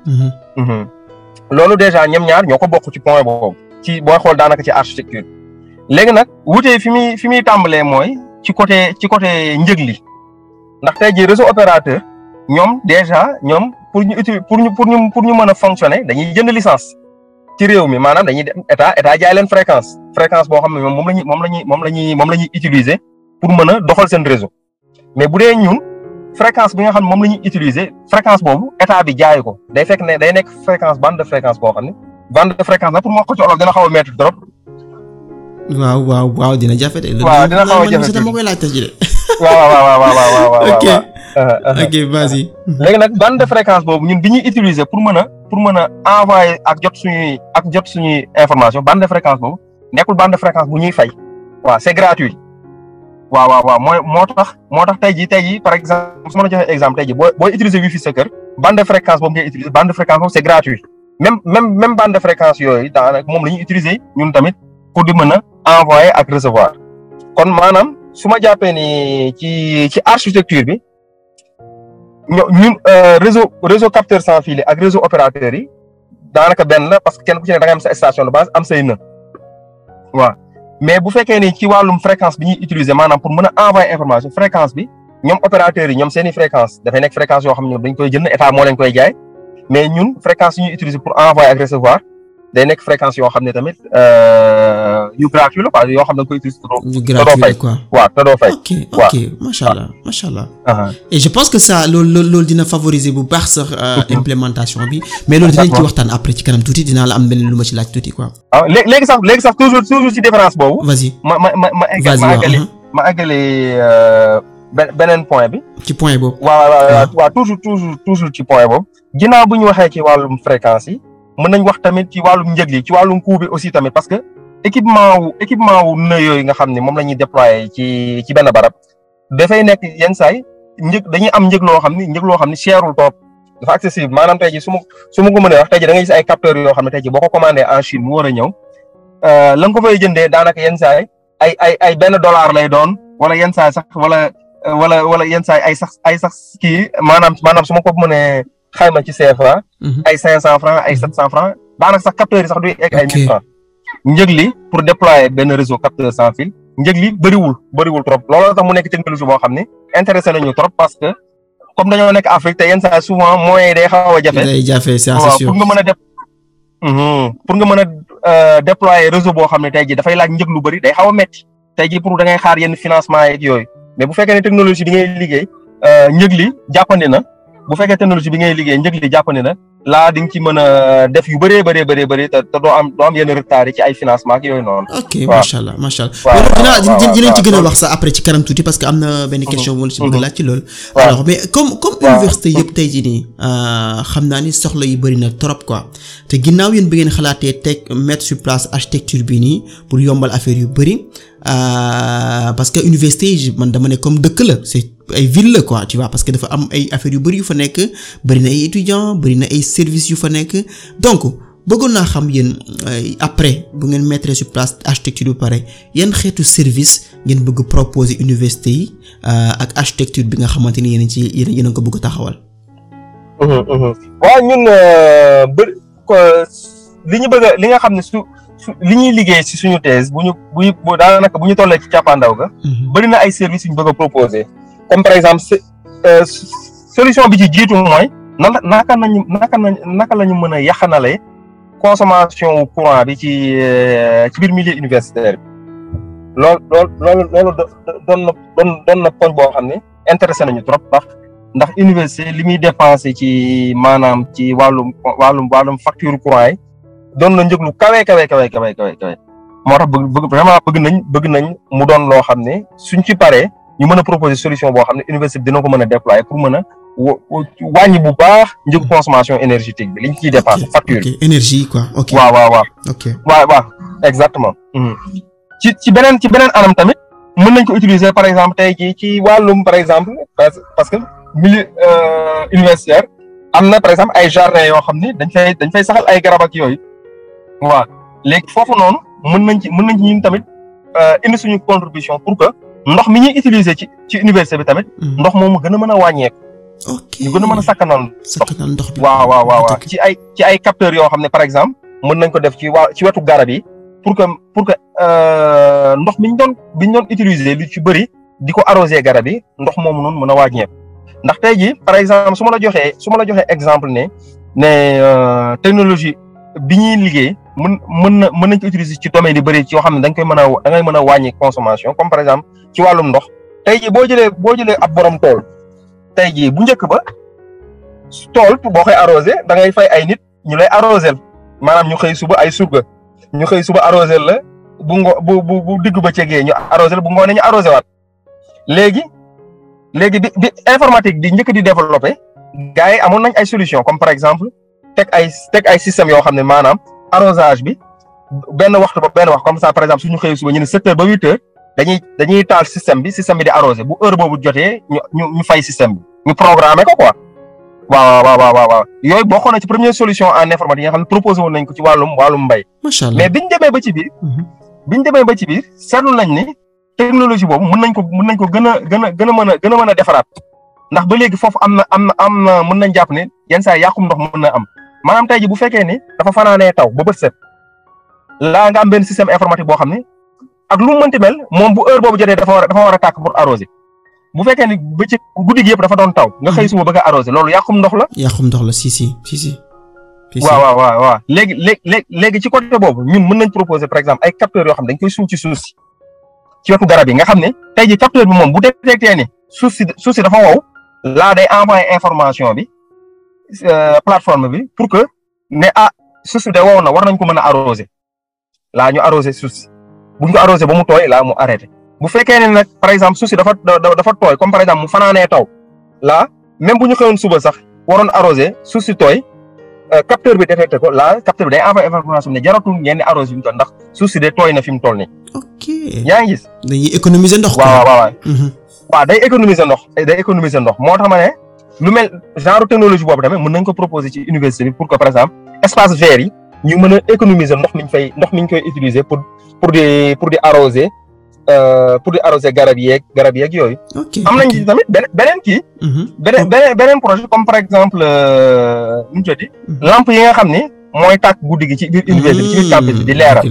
loolu déjà ñoom ñaar ñoo ko bokk ci point boobu. ci booy xool daanaka ci architecture léegi nag wutee fi muy fi muy tàmbalee mooy ci côté ci côté njëg li ndax tey jii réseau opérateur ñoom déjà ñoom pour ñu utiliser pour ñu pour ñu pour ñu mën a fonctionner dañuy jënd licence ci réew mi maanaam dañuy dem état état jaay leen fréquence fréquence boo xam ne moom la ñuy moom la ñuy moom la ñuy moom la ñuy utiliser pour mën a doxal seen réseau mais bu dee ñun fréquence bi nga xam ne moom la ñuy utiliser fréquence boobu état bi jaay ko day fekk ne day nekk fréquence bande de fréquence boo xam ne bande de fréquence nag pour ma ko ci olof dina xaw a métti trop. waaw waaw waaw dina jafe de. waaw dina xaw a jafe dama koy laajte ci de. waaw waaw waaw waaw waaw waaw. ok ok vas-y. léegi nag bande de fréquence boobu ñun bi ñuy utiliser pour mën a pour mën a envoyer ak jot suñuy ak jot suñuy information bande de fréquence boobu nekkul bande de fréquence bu ñuy fay. waaw c'est gratuit. waaw waaw waaw mooy moo tax moo tax tey jii tey jii par exemple su ma la joxee exemple tey jii booy booy utiliser wifi sa kër bande de fréquence boobu ngay utiliser bande de fréquence boobu c'est gratuit. même même même bande de fréquence yooyu daanaka moom la ñuy utiliser ñun tamit pour di mën a envoyer ak recevoir kon maanaam su ma jàppee ni ci ci architecture bi ño ñun réseau réseau capteur sans fil ak réseau opérateur yi daanaka benn la parce que kenn ku ci ne da nga am sa station de base am say në waaw mais bu fekkee ni ci wàllum fréquence bi ñuy utiliser maanaam pour mën a envoyer information fréquence bi ñoom opérateurs yi ñoom seeni fréquence dafay nekk fréquence yoo xam ne dañ koy jënd état moo leen koy jaay mais ñun fréquence yi ñuy utiliser pour envoyer ak recevoir day nekk fréquence yoo xam ne tamit yu gratuit la quoi yoo xam ne da nga koy utiliser. yu te doo gratuit fay quoi. waaw te doo fay. ok ok macha allah macha allah. aha et je pense que ça loolu loolu loolu dina favoriser bu baax sax euh, implémentation bi mais loolu dinañ ci D'accord. waxtaan après ci kanam tuuti dinaa la am benn lu ma ci laaj tuuti quoi. ah léegi léegi sax léegi sax toujours toujours ci différence boobu. vas-y ma ma ma ma egg vas-y ma waaw eggali uh-huh. ma eggali euh, be- beneen point bi. ci point boobu. waaw waaw waaw waaw toujours toujours toujours ci point boobu. ginnaaw bu ñu waxee ci wàllum fréquence yi mën nañ wax tamit ci wàllum njëg li ci wàllum coût bi aussi tamit parce que équipement wu équipement wu nœud yooyu nga xam ne moom la ñuy déployer ci ci benn barab dafay nekk yenn saay njëg dañuy am njëg loo xam ni njëg loo xam ni cherul trop dafa accessible maanaam tey ji su ma su ma ko mënee wax tey ji da ngay gis ay capteurs yoo xam ne tey ji boo ko commandé en Chine mu war a ñëw euh, la nga ko fay jëndee daanaka yenn saay ay ay ay benn dollar lay doon wala yenn saay sax wala euh, wala wala yenn saay ay sax ay sax kii maanaam maanaam su ma ko mënee xayma ci CFA Mhm. ay cinq cent francs ay sept cent francs daanaka sax capteurs yi sax duy egg ay Ok. mille francs njëg li pour déployer benn réseau capteur sans fil njëg li bëriwul bëriwul trop looloo tax mu nekk technologie boo xam ne intéressé nañu trop parce que comme dañoo nekk Afrique te yenn saa souvent moyens yi day xaw a jafe day jafe c'est waaw sûr. pour nga mën a def Mhm. pour nga mën a euh, déployer réseau boo xam ne tey jii dafay laaj njëg lu bëri day xaw a metti tey jii pour da ngay xaar yenn financement yeeg yooyu mais bu fekkee ne technologie bi ngay liggéey euh, njëg li jàppandi na bu fekkee technologie bi ngay liggéey njëg li jàppandi na laa di nga ci mën a def yu bëree bëree bëree bëri te te doo am doo am yenn retard yi ci ay financement ak yooyu noonu. ok waaw. macha allah macha allah. waaw, loolu dinaa waaw, waaw, dinañ ci gën a waaw. wax sax après ci kanam tuuti parce que am na benn question wala si bëgg a laaj ci loolu. waaw. alors mais comme comme waaw. université yëpp tey jii nii euh, xam naa ni soxla yi bëri na trop quoi te ginnaaw yéen bi ngeen xalaatee teg mettre sur place architecture bi nii pour yombal affaire yu bëri euh, parce que université yi man dama ne comme dëkk la c'est ay ville la quoi tu vois parce que dafa am ay affaires yu bëri yu fa nekk bëri na ay étudiants bëri na ay services yu fa nekk donc bëggoon naa xam yéen euh, après bu ngeen mettre sur place architecture bu pare yan xeetu service ngeen bëgg proposer université yi euh, ak architecture bi nga xamante ni yéen a ci yéen a yéen a ko bëgg a taxawal. waaw ñun bëri li ñu bëgg a li nga xam ne su su li ñuy liggéey si suñu thèse bu ñu bu ñu bu daanaka bu ñu tollee ci càppaandaw ga bëri na ay services yu ñu bëgg a proposer comme par exemple solution bi ci jiitu mooy nan naka nañu naka nañ naka la ñu mën a yaxanalee consommation courant bi ci ci biir milieu universitaire bi lool lool loolu loolu doon na doon doon na poñ boo xam ne intéressé nañu trop ndax ndax université li muy dépensé ci maanaam ci wàllum wàllum wàllum facture courant yi doon na njëg lu kawe kawe kawe kawe kawe kawe moo tax bëgg bëgg vraiment bëgg nañ bëgg nañ mu doon loo xam ne suñ ci paree ñu mën a proposer solution boo xam ne université bi dina ko mën a déployer pour mën a wàññi bu baax njëg consommation énergétique bi liñ ciy dépensé facture ok énergie quoi ok waaw waaw waaw ok waaw waaw exactement ci ci beneen ci beneen anam tamit mën nañ ko utiliser par exemple tey jii ci wàllum par exemple parce que milieu universitaire am na par exemple ay jardin yoo xam ni dañ fay dañ fay saxal ay garab ak yooyu waaw léegi foofu noonu mën nañ ci mën nañ ci ñun tamit indi suñu contribution pour que ndox mi ñuy utiliser ci ci université bi tamit ndox moomu gën a mën a wàññeeku ok ñu gën a mën a sakkanal sakkanal ndox bi waaw waaw waaw waaw ci ay ci ay capteurs yoo xam ne par exemple mën nañ ko def ci waa ci wetu garab yi pour que pour que ndox mi ñu doon bi ñu doon utiliser lu ci bëri di ko arroser garab yi ndox moomu noonu mën a wàññeeku ndax tey jii par exemple su ma la joxee su ma la joxee exemple ne ne technologie bi ñuy liggéey mën mën na mën nañ ko utiliser ci domaine yu bëri ci yoo xam ne dañ koy mën a da ngay mën a wàññi consommation comme par exemple ci wàllum ndox tey jii boo jëlee boo jëlee ab borom tool tey jii bu njëkk ba tool boo koy arrosé da ngay fay ay nit ñu lay arrosé maanaam ñu xëy suba ay surga ñu xëy suba arrosé la bu ngo bu bu bu digg ba cegee ñu arrosé la bu ngoonee ñu arrosé waat léegi léegi bi bi informatique di njëkk di développé gars yi amoon nañ ay solution comme par exemple teg ay teg ay système yoo xam ne maanaam arrosage bi benn waxtu ba benn wax comme ça par exemple suñu xëy suba ñu ne sept heures ba huit heures dañuy dañuy taal système bi système bi di arrosé bu heure boobu jotee ñu ñu ñu fay système bi ñu programmé ko quoi waaw waaw waaw waaw yooyu bokkoon na ci première solution en informatique yi nga xam ne proposé woon nañ ko ci wàllum wàllum mbay. macha allah mais biñ demee ba ci biir. biñ demee ba ci biir seetlu nañ ni technologie boobu mën nañ ko mën nañ ko gën a gën a gën a mën a gën a mën a defaraat ndax ba léegi foofu am na am na am na mën nañ jàpp ne yenn saa yàqum ndox mën na am maanaam tey ji bu fekkee ni dafa fanaanee taw ba bët set laa nga am benn système informatique boo xam ne ak lu mu mënti mel moom bu heure boobu jotee dafa war a dafa war a tàkk pour arroser bu fekkee ni bëccëg guddi gi yëpp dafa doon taw nga xëy suba bëgg a arroser loolu yàqum ndox la. yàqum ndox la si si si si. waaw waaw waaw waaw léegi léegi léegi ci côté boobu ñun mën nañ proposer par exemple ay capteurs yoo xam dañ koy suuf ci suuf si ci wetu garab yi nga xam ne tey ji capteur bi moom bu détecté ni suuf si suuf si dafa wow laa day envoyé information bi plateforme bi pour que ne ah suuf si de wow na war nañ ko mën a arroser laa ñu arroser suuf si bu ñu ko arroser ba mu tooy laa mu arrêté bu fekkee ne nag par exemple suuf si dafa dafa tooy comme par exemple mu fanaanee taw laa même bu ñu xëyoon suba sax waroon arroser suuf si tooy capteur bi détecté ko laa capteur bi day envoyé information ne jaratul ngeen di arroser fi mu toll ndax suuf si de tooy na fi mu toll nii. ok yaa ngi gis. dañuy économiser ndox. waaw waaw waaw. waaw day économiser ndox day économiser ndox moo tax ma ne lu mel genre technologie boobu tamit mën nañ ko proposer ci université bi pour que par exemple espace vert yi ñu mën a économiser ndox mi ñu fay ndox mi ñu koy utiliser pour pour di pour di arroser pour di arroser garab yeeg garab yeeg yooyu. ok am nañ ci tamit beneen beneen kii. beneen beneen beneen projet comme par exemple nu mu tuddati. lampe yi nga xam ni mooy tàkk guddi gi ci biir université ci biir campus bi di leeral.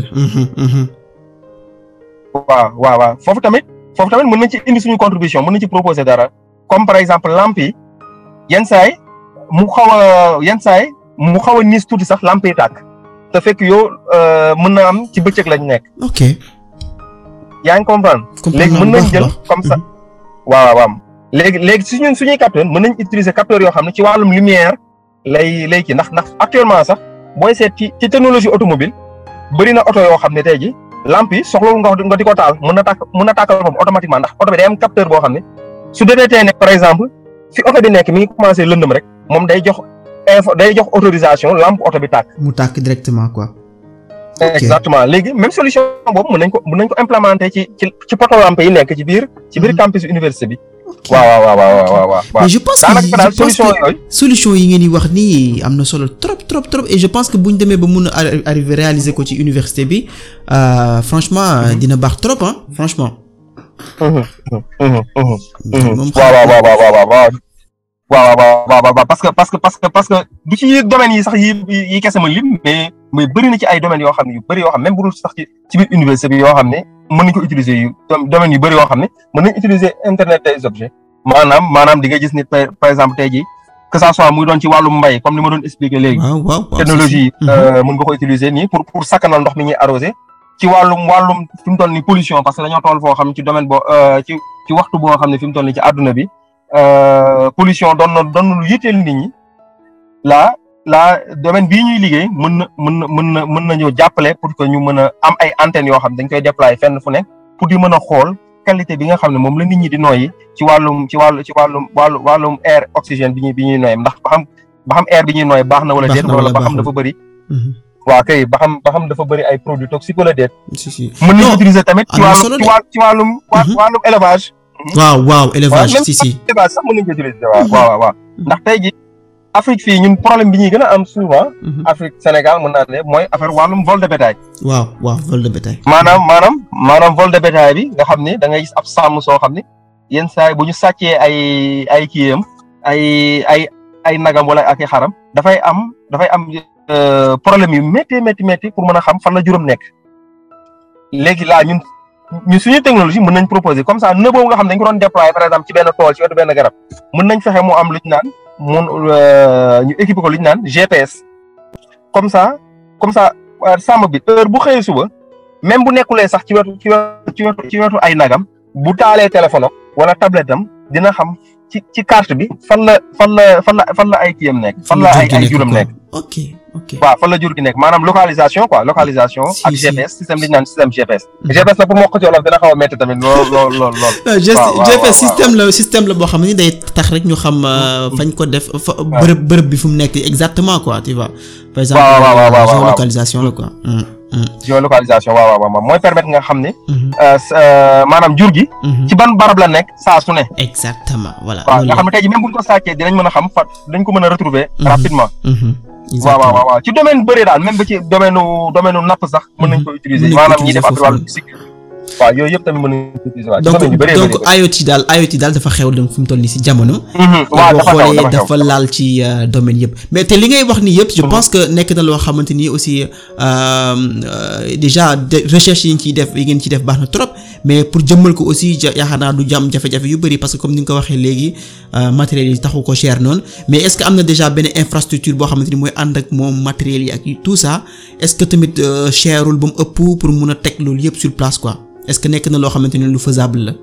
waaw waaw waaw foofu tamit foofu tamit mën nañ ci indi suñu contribution mën nañ ci proposer dara comme par exemple lampe yi yenn saay mu xaw a yenn saay mu xaw a niis tuuti sax lampe yi tàkk te fekk yow mën na am ci bëccëg lañ nekk. ok. yaa ngi comprendre. léegi mën nañ jël comme ça. waaw waaw léegi léegi su ñun suñuy capteur mën nañ utiliser capteur yoo xam ne ci wàllum lumière lay lay kii ndax ndax actuellement sax booy seet ci ci technologie automobile bëri na oto yoo xam ne tey ji lampe yi soxlawul nga nga di ko taal mën na tàkk mën na tàkkal boppam automatiquement ndax oto bi day am capteur boo xam ne su détecté ne par exemple fi oto bi nekk mi ngi commencé lëndëm rek moom day jox info day jox autorisation lampe oto bi tàkk. mu tàkk directement quoi. exactement léegi même solution boobu mën nañ ko mën nañ ko implémenter ci ci ci poto lampe yi nekk ci biir ci biir campus université bi. waaw waaw waaw waaw waaw. mais je pense que je pense que solution yi ngeen di wax nii am na solo trop trop trop et je pense que bu ñu demee ba mun a arriver réaliser ko ci université bi franchement dina baax trop ah franchement. waaw waaw waaw waaw waaw waaw waaw waaw waaw parce que parce que parce que parce que du ci domaines yi sax yi yi kese ma lim mais mais bëri na ci ay domaines yoo xam ne yu bëri yoo xam même bu dul sax ci ci biir université bi yoo xam ne mën nañ ko utiliser yu domaines yu bëri yoo xam ne mën nañ utiliser internet des objets maanaam maanaam di nga gis nit par exemple tey jii que ça soit muy doon ci wàllum mbay comme ni ma doon expliquer léegi. waaw waaw technologie mën nga ko utiliser nii pour pour sakkanal ndox mi ñuy arrosé. ci wàllum wàllum fi mu toll nii pollution parce que dañoo toll foo xam ne ci domaine boo ci ci waxtu boo xam ne fi mu toll nii ci àdduna bi pollution doon na doon na lu yitteel nit ñi la la domaine bii ñuy liggéey mën na mën na mën na mën nañoo jàppale pour que ñu mën a am ay antennes yoo xam dañ koy déployer fenn fu nekk pour di mën a xool qualité bi nga xam ne moom la nit ñi di noyyi ci wàllum ci wàllu ci wàllum wàllu wàllum air oxygène bi ñuy bi ñuy noyyi ndax ba xam ba xam air bi ñuy noyyi baax na wala déet wala ba xam dafa bëri waaw kay ba xam ba xam dafa bëri ay produits toxiques wala déet si si mën nañu utiliser tamit ci wàllum ci wàllum ci wàllum wàllum élevage waaw waaw élevage si si élevage sax mën nañu ko utiliser waaw waaw waaw ndax tey ji Afrique fii ñun problème bi ñuy gën a am souvent Afrique Sénégal mën naa ne mooy affaire wàllum vol de bétail waaw waaw vol de bétail maanaam maanaam maanaam vol de bétail bi nga xam ne da ngay gis ab sàmm soo xam ne yenn saa yi bu ñu sàccee ay ay kiyam ay ay ay nagam wala ak i xaram dafay am dafay am problème yu métti métti métti pour mën a xam fan la juróom nekk léegi laa ñun ñu suñu technologie mën nañ proposer comme ça nëb boobu nga xam ne dañ ko doon déployer par exemple ci benn tool ci wetu benn garab mën nañ fexe mu am lu ñu naan mun ñu équiper ko lu ñu naan GPS comme ça comme ça sàmm bi heure bu xëyee suba même bu nekkulee sax ci wetu ci wetu ci wetu ci wetu ay nagam bu taalee téléphone wala tablette am dina xam ci ci carte bi fan la fan la fan la fan la ay kiyam nekk fan la ay ay juróom nekk ok ok waaw fan la jur gi nekk maanaam localisation quoi localisation ak GPS système li ñu naan système GPS GPS la pour moo ko ci wolof dina xaw a métti tamit lool lool lool lool GPS système la système la boo xam ne day tax rek ñu xam fañ ko def fa bërëb bërëb bi fu mu nekk exactement quoi tu vois par exemple géolocalisation la quoi géolocalisation waaw waaw waaw mooy permettre nga xam ne maanaam jur gi ci ban barab la nekk saa su ne exactement voilà waaw nga xam ne tey ji même buñ ko sàccee dinañ mën a xam fa dañ ko mën a retrouver rapidement waaw waaw waaw ci domaine bëri daal même ba ci domaine domaine napp sax mën nañ ko utiliser maanaam ñi def affaire wàllu cycle waaw yooyu yëpp tamit mën nañ ko utiliser waaw donc donc IoT daal IoT daal dafa xew donc fi mu toll nii si jamono waaw boo xoolee dafa laal ci domaine yëpp mais te li ngay wax ni yëpp je pense que nekk na loo xamante ni aussi déjà recherche yi ñu ciy def yi ngeen ciy def baax na trop mais pour jëmmal ko aussi yaakaar naa du jàmm jafe-jafe yu bëri parce que comme ni nga ko waxee léegi matériels yi taxu ko cher noonu mais est-ce que am na déjà benn infrastructure boo xamante ni mooy ànd ak moom matériels yi ak tout ça est-ce que tamit cherul ba mu ëpp pour mun a teg loolu yëpp sur place quoi est-ce que nekk na loo xamante ni lu faisable la.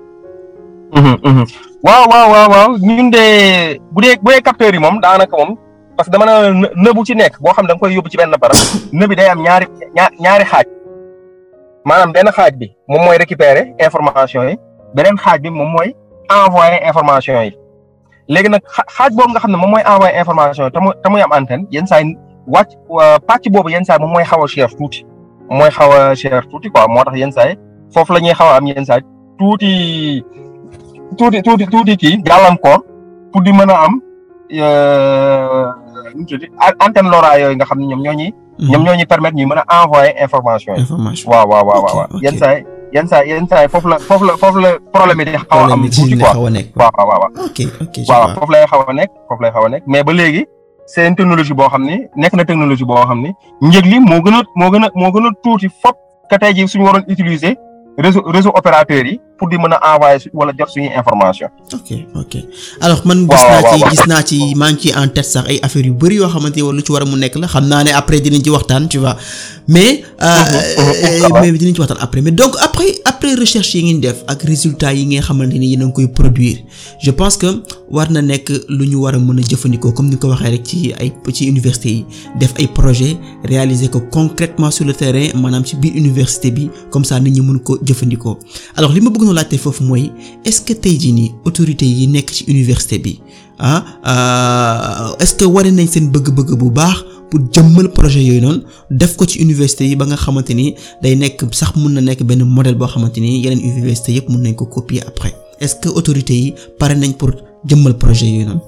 waaw waaw waaw waaw ñun de bu dee bu dee capteurs yi moom daanaka moom parce que dama ne nëbu ci nekk boo xam da nga koy yóbbu ci benn barab nëb bi day am ñaari ñaari xaaj maanaam benn xaaj bi moom mooy récupérer information yi beneen xaaj bi moom mooy envoyer information yi léegi nag xaaj boobu nga xam ne moom mooy envoyer information yi te muy te muy am antenne yenn saa yi wàcc pàcc boobu yenn saa yi moom mooy xaw a cher tuuti mooy xaw a cher tuuti quoi moo tax yenn saa yi foofu la ñuy xaw a am yenn saa yi tuuti tuuti tuuti tuuti kii gàllankoor pour di mën a am nu mu tudd antenne LoRa yooyu nga xam ne ñoom ñoo ñuy. ñoom ñoo ñuy permettre ñuy mën a envoyer information yi. information waaw waaw waaw waaw yenn saa yi yenn saa yenn saa yi foofu la foofu la foofu la problème yi di xaw a am tuuti quoi waaw waaw waaw. ok ok waaw foofu lay xaw a nekk foofu lay xaw a nekk mais ba léegi c'est une technologie boo xam ni nekk na technologie boo xam ni njëg li moo gën a moo gën a moo gën a tuuti fop que tey jii suñu waroon utiliser réseau réseau opérateur yi pour di mën a envoyer wala jot suñuy information ok ok alors man gis naa ci gis naa ci maa ngi ci en tête sax ay affaires yu bëri yoo xamante ne lu ci war a mu nekk la xam naa ne après dinañ ci waxtaan tu vois mais mais dinañ ci waxtaan après mais donc après après recherche yi ngeen def ak résultats yi nga xamante ni yéen a ngi koy produire je pense que war na nekk lu ñu war a mën a jëfandikoo comme ni nga ko waxee rek ci ay ci université yi def ay projet réaliser ko concrètement sur le terrain maanaam ci biir université bi comme ça nit ñi mën ko jëfandikoo alors li ma bëgg na laajte foofu mooy est-ce que tey jii nii autorités yi nekk ci université bi ah est-ce que wane nañ seen bëgg-bëgg bu baax pour jëmmal projet yooyu noonu def ko ci université yi ba nga xamante ni day nekk sax mun na nekk benn modèle boo xamante ni yeneen université yëpp mun nañ ko copier après est-ce que autorités yi pare nañ pour jëmmal projet yooyu noonu.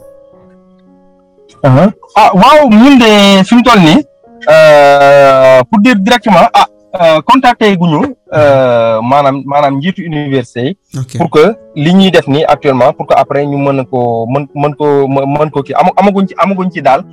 ah waaw ñun de fi mu toll nii pour dire directement ah contacté guñu maanaam maanaam njiitu université yi. pour que li ñuy def nii actuellement pour que après ñu mën ko mën mën ko mën ko kii ama amaguñ ci amaguñ ci daal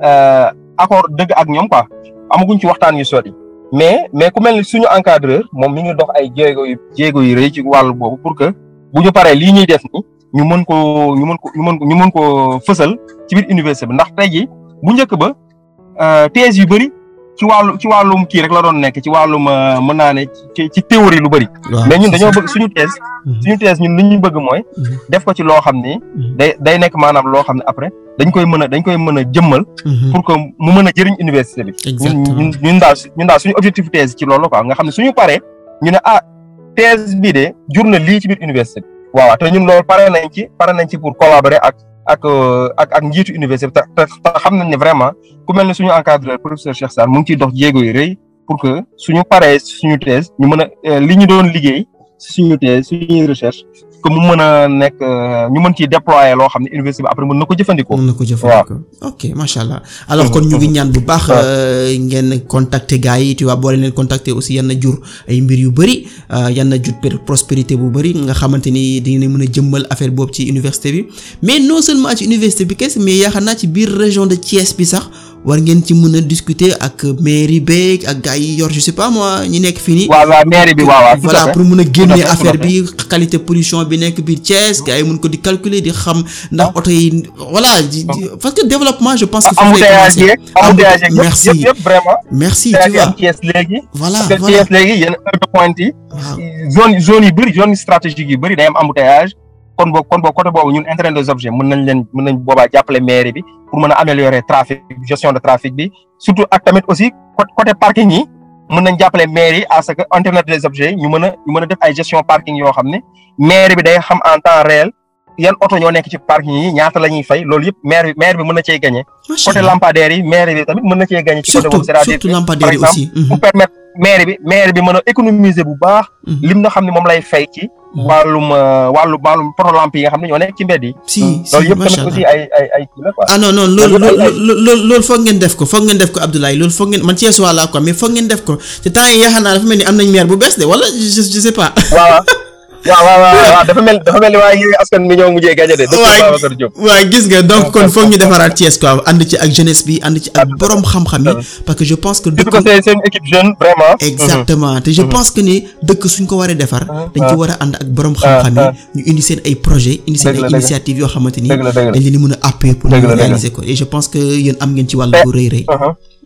accord dëgg ak ñoom quoi amaguñ ci waxtaan yu sori mais mais ku mel ni suñu encadreur moom mi ngi dox ay jéego yu jéego yu rëy ci wàllu boobu pour que bu ñu paree lii ñuy def ni ñu mën ko ñu mën ko ñu mën ko ñu mën ko fësal ci biir université bi ndax tey jii bu njëkk ba thèse yu bëri ci wàllu ci wàllum kii rek la doon nekk ci wàllum mën naa ne ci ci théorie lu bëri. mais ñun dañoo bëgg suñu thèse. suñu thèse ñun li ñu bëgg mooy. def ko ci loo xam ni. day day nekk maanaam loo xam ne après dañ koy mën a dañ koy mën a jëmmal. pour que mu mën a jëriñ université bi. ñun ñun daal ñun daal suñu objectif thèse ci loolu quoi nga xam ne suñu paree ñu ne ah thèse bii de jur na lii ci biir université bi. waaw te ñun loolu pare nañ ci pare nañ ci pour collaborer ak. ak ak ak njiitu université bi te te xam nañ ne vraiment ku mel ne suñu encadreur professeur Cheikh Sarr mu ngi ciy dox jéego yu rëy pour que suñu paree suñu thèse ñu mën a li ñu doon liggéey suñu thèse suñuy recherche que mu mën a nekk ñu mën ciy déployer loo xam ne université bi après mën na ko jëfandikoo. mën na ko jëfandikoo ok macha allah. alors kon ñu ngi ñaan bu baax. ngeen contacter gars yi tu vois boo leen contacter aussi yan na jur ay mbir yu bëri yan na jur prospérité bu bëri nga xamante ni dinañ mën a jëmmal affaire boobu ci université bi mais non seulement ci université bi kese mais yaakaar naa ci biir région de Thiès bi sax. war ngeen ci mën a discuter ak mairie beeg ak gars yi yor je sais pas moi ñi nekk fii nii. waaw waaw mairie bi waaw waaw. voilà pour mën a génne affaire bi qualité pollution bi nekk biir Thiès gars yi mën ko di calculer di xam ndax oto yi voilà parce que développement je pense que. foofu lay commencer embouteillage merci yëpp yëpp vraiment. merci tu vois Thiès léegi. voilà parce que Thiès léegi yenn heure de pointe yi. zone zone yu bëri zone stratégique yu bëri day am embouteillage. kon boobu kon boobu côté boobu ñun intérêt des objets mën nañ leen mën nañ boobaa jàppale mairie bi pour mën a améliorer trafic gestion de trafic bi surtout ak tamit aussi côté parking yi mën nañ jàppale mairie à ce que internet des objets ñu mën a ñu mën a def ay gestion parking yoo xam ne mairie bi day xam en temps réel yan oto ñoo nekk ci parking yi ñaata la ñuy fay loolu yëpp maire bi maire bi mën na cee gagné. côté lampadaire yi maire bi tamit mën na cee gagné. ci côté boobu c'est-à-dire surtout lampadaire yi aussi pour permettre maire bi maire bi mën a économiser bu baax. lim na xam ne moom lay fay ci. wàllum wàllum wàllum poto lampe yi nga xam ne ñoo nekk ci mbedd yi. si si loolu yëpp macha tamit allah aussi ay ay ay kii la quoi. ah non non loolu loolu loolu foog ngeen def ko foog ngeen def ko Abdoulaye loolu foog ngeen man Thiès waa laa quoi mais foog ngeen def ko te temps yi yaakaar naa dafa mel ni am nañ maire bu bees de wala je je sais pas. waaw waaw waaw waaw dafa mel dafa mel ni waaye yooyu askan mi ñoo mujjee gagné de. waay dëkk Babacar Diop. waaw gis nga donc kon foog ñu defaraat Thiès quoi ànd ci ak jeunesse bi ànd ci ak borom xam-xam yi parce que je pense que surtout que c'est c'est une équipe jeune vraiment. exactement te je pense que ni dëkk suñ ko waree defar dañ ci war a ànd ak borom xam-xam yi ñu indi seen ay projet indi seen ay initiative yoo xamante ni dëgg la dëgg la dañ leen di mën a appuyer pour Dëgg ñu la, dëgg la. réaliser ko et je pense que yéen am ngeen ci wàll bu rëy rëy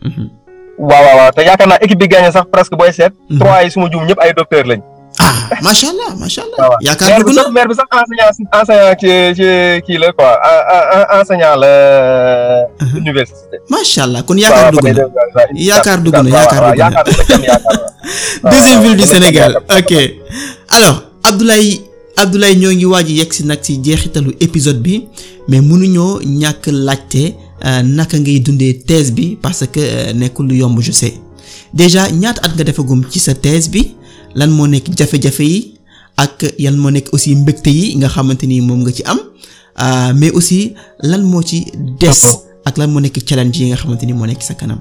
waaw waaw waaw te yaakaar naa équipe bi gagné sax presque booy seet. trois yi suma juum ñëpp ay docteur lañ. ah macha allah macha allah waaw yaakaar maire dugg bi na sax maire bi sax enseignant enseignant ci ci kii la quoi en- en- enseignant la université. macha allah kon yaakaar dugg na Yaakaar dugg na, yaakaar dugg na. yaakaar dugg na yaakaar na. deuxième ville du waaw, Sénégal yaakaar ok alors Abdoulaye Abdoulaye ñoo ngi waaj yegg si nag ci jeexitalu épisode bi mais mënuñoo ñàkk laajte euh, naka ngay dundee thèse bi parce que euh, nekkul lu yomb je sais déjà ñaata at nga defagum ci sa thèse bi lan moo nekk jafe-jafe yi ak yan moo nekk aussi mbégte yi nga xamante ni moom nga ci am euh, mais aussi lan moo ci des ak lan moo nekk challenge yi nga xamante ni moo nekk sa kanam.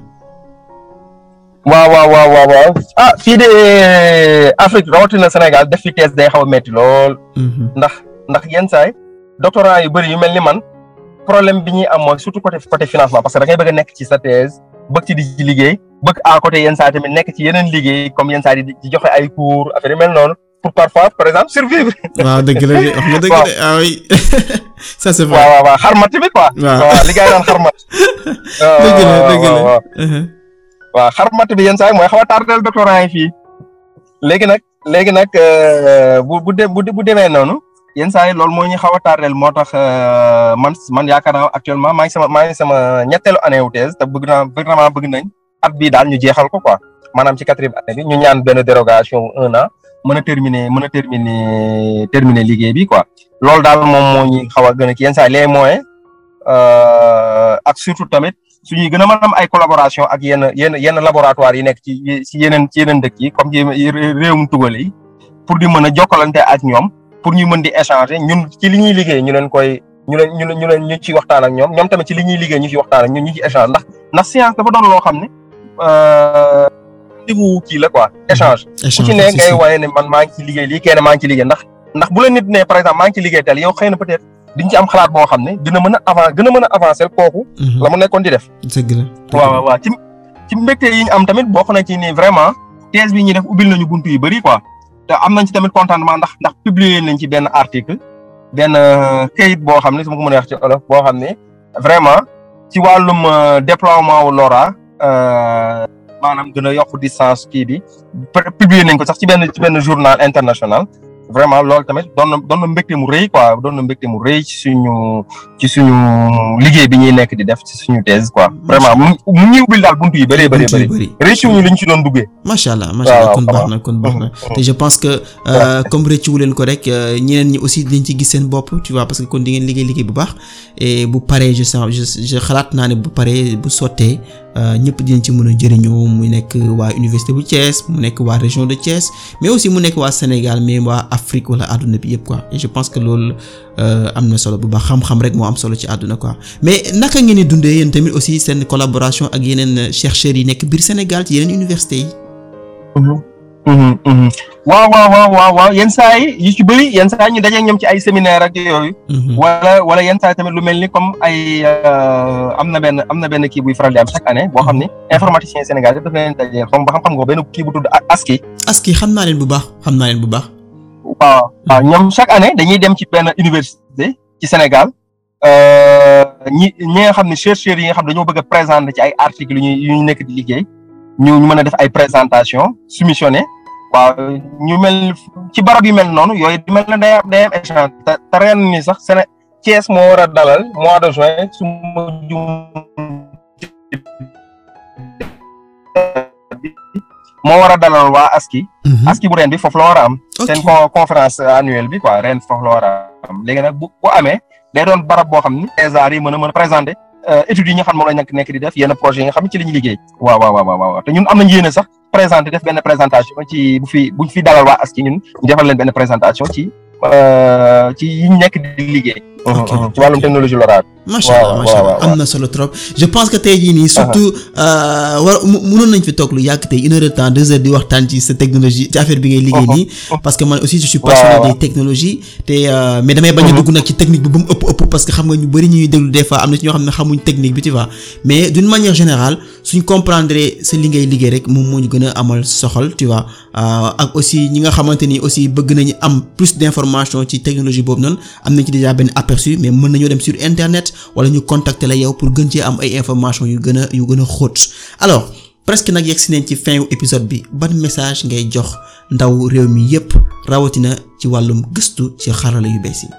waaw waaw waaw waaw waaw ah fii de Afrique rawatina Sénégal def fi thèse day xaw a metti lool Mhm. ndax ndax yenn saay doctorant yu bëri yu mel ni man problème bi ñuy am mooy surtout côté côté financement parce que da ngay bëgg a nekk ci sa thèse bëgg ci di ci liggéey bëgg à côté yenn saa tamit nekk ci yeneen liggéey comme yenn saa di di joxe ay cours affaire yu mel noonu pour parfois par exemple survivre. waaw dëgg la de wax nga dëgg de ah oui ça c'est vrai waaw waaw waaw xarmat tamit quoi. waaw waaw li gars yi daan xarmat. dëgg la dëgg la waaw waaw. Uh-huh. waaw xarmat bi yenn saa yi mooy xaw a tardel doctorant yi fii léegi nag léegi nag euh, bu bu de bu bu demee noonu yenn saa yi loolu moo ñu xaw a tardel moo tax euh, man man yaakaar naa actuellement maa ngi sama maa ngi sama ñetteelu année wu thèse te bëgg naa vraiment bëgg nañ at bii daal ñu jeexal ko quoi maanaam ci quatrième année bi ñu ñaan benn dérogation wu un an mën a terminer mën a terminer terminer liggéey bi quoi loolu daal moom moo ñu xaw a gën a ki yenn saa yi les moyens euh, ak surtout tamit suñuy gën a mën am ay collaboration ak yenn yenn yenn laboratoire yi nekk ci ci yeneen ci yeneen dëkk yi comme ci réewum tugal yi pour di mën a jokkalante ak ñoom pour ñu mën di échanger ñun ci li ñuy liggéey ñu leen koy ñu leen ñu leen ñu leen ñu ci waxtaan ak ñoom ñoom tamit ci li ñuy liggéey ñu ci waxtaan ak ñun ñu ci échange ndax ndax science dafa doon loo xam ne collectif kii la quoi échange ku ci ne ngay waaye ne man maa ngi ci liggéey lii kenn maa ngi ci liggéey ndax ndax bu la nit ne par exemple maa ngi ci liggéey tel yow xëy na peut-être diñ ci am xalaat boo xam ne dina mën a avan gën a mën a avancer kooku la mu nekkoon di def dëgg la waaw waaw ci ci mbégte yi ñu am tamit bokk na ci ni vraiment thèse bi ñuy def ubbil nañu buntu yu bëri quoi te am nañ ci tamit contentement ndax ndax publier nañ ci benn article benn kayit boo xam ne su ma ko mën a wax ci olof boo xam ne vraiment ci wàllum déploiement wu LoRa maanaam gën a yokk distance kii bi publier nañ ko sax ci benn ci benn journal international vraiment loolu tamit doon na doon na mbégte mu rëy quoi doon na mbégte mu rëy ci suñu ci suñu liggéey bi ñuy nekk di def ci suñu thèse quoi vraiment mu mu ñuy ubbil daal buntu yi bëree bëri bëri réussir ñu li ñu ci doon duggee macha allah macha allah kon baax na kon baax na te je pense que comme rëccu leen ko rek ñeneen ñi aussi dañ ci gis seen bopp tu vois parce que kon di ngeen liggéey liggéey bu baax et bu paree je sens je xalaat naa ne bu paree bu sottee ñëpp dinañ ci mën a jëriñoo mu nekk waa université bu Thiès mu nekk waa région de Thiès mais aussi mu nekk waa Sénégal mais waa Afrique wala àdduna bi yëpp quoi et je pense que loolu am na solo bu baax xam-xam rek moo am solo ci àdduna quoi mais naka ngeen di dundee yéen tamit aussi seen collaboration ak yeneen chercheurs yi nekk biir Sénégal ci yeneen université yi. waaw waaw waaw waaw waaw yenn saa yi yu ci bëri yenn saa yi ñu dajeeg ñoom ci ay séminaire ak yooyu. wala wala yenn saa yi tamit lu mel ni comme ay am na benn am na benn kii buy faral di am chaque année boo xam ni informaticien Sénégal daf leen dajeel xam ba xam-xam nga benn kii bu tudd ASCII. ASCII xam naa leen bu baax xam naa leen bu baax. waaw waaw ñoom chaque année dañuy dem ci benn université ci Sénégal ñi ñi nga xam ne chercheurs yi nga xam dañoo bëgg a présenter ci ay articles yu ñuy yu ñu nekk di liggéey ñu ñu mën a def ay présentation soumissionné. waaw ñu mel ci barab yu mel noonu yooyu di mel ne day am day am échange te te ren ni sax Séné Thiès moo war a dalal mois de juin su ma jum moo war a dalal waa ASCII. ASCII bu ren bi foofu la war a am. seen conférence annuelle bi quoi ren foofu la war a am léegi nag bu bu amee day doon barab boo xam ni thésards yi mën a mën a présenter études yi nga xam moom la ñu nekk di def yenn projets yi nga xam ne ci la ñuy liggéey. waaw waaw waaw waaw te ñun am nañu yéene sax. présenté def benn présentation ci bu fi buñ fi dalal waa ASCII ñun ñu defal leen benn présentation ci ci yi ñu nekk di liggéey. ci wàllum technologie LoRa. macha allah macha allah am na solo trop je pense que tey jii nii surtout war mënoon nañ fi toog lu yàgg tey une heure de temps deux heures di waxtaan ci sa technologie ci affaire bi ngay liggéey nii parce que man aussi je suis passionné des technologies te mais damay bañ a dugg nag ci technique bi ba mu ëpp ëpp parce que xam nga ñu bëri ñuy déglu des fois am na ci ñoo xam ne xamuñ technique bi tu vois mais d'une manière générale suñ comprendre sa li ngay liggéey rek moom moo ñu gën a amal soxal tu vois ak aussi ñi nga xamante ni aussi bëgg nañu am plus d'information ci technologie boobu noonu am nañ ci déjà benn aperçu mais mën nañoo dem sur internet wala ñu contacter la yow pour gën cee am ay information yu gën a yu gën a xóot alors presque nag yegg si nañ ci fin wu épisode bi ban message ngay jox ndaw réew mi yépp rawatina ci wàllum gëstu ci xarala yu bees yi.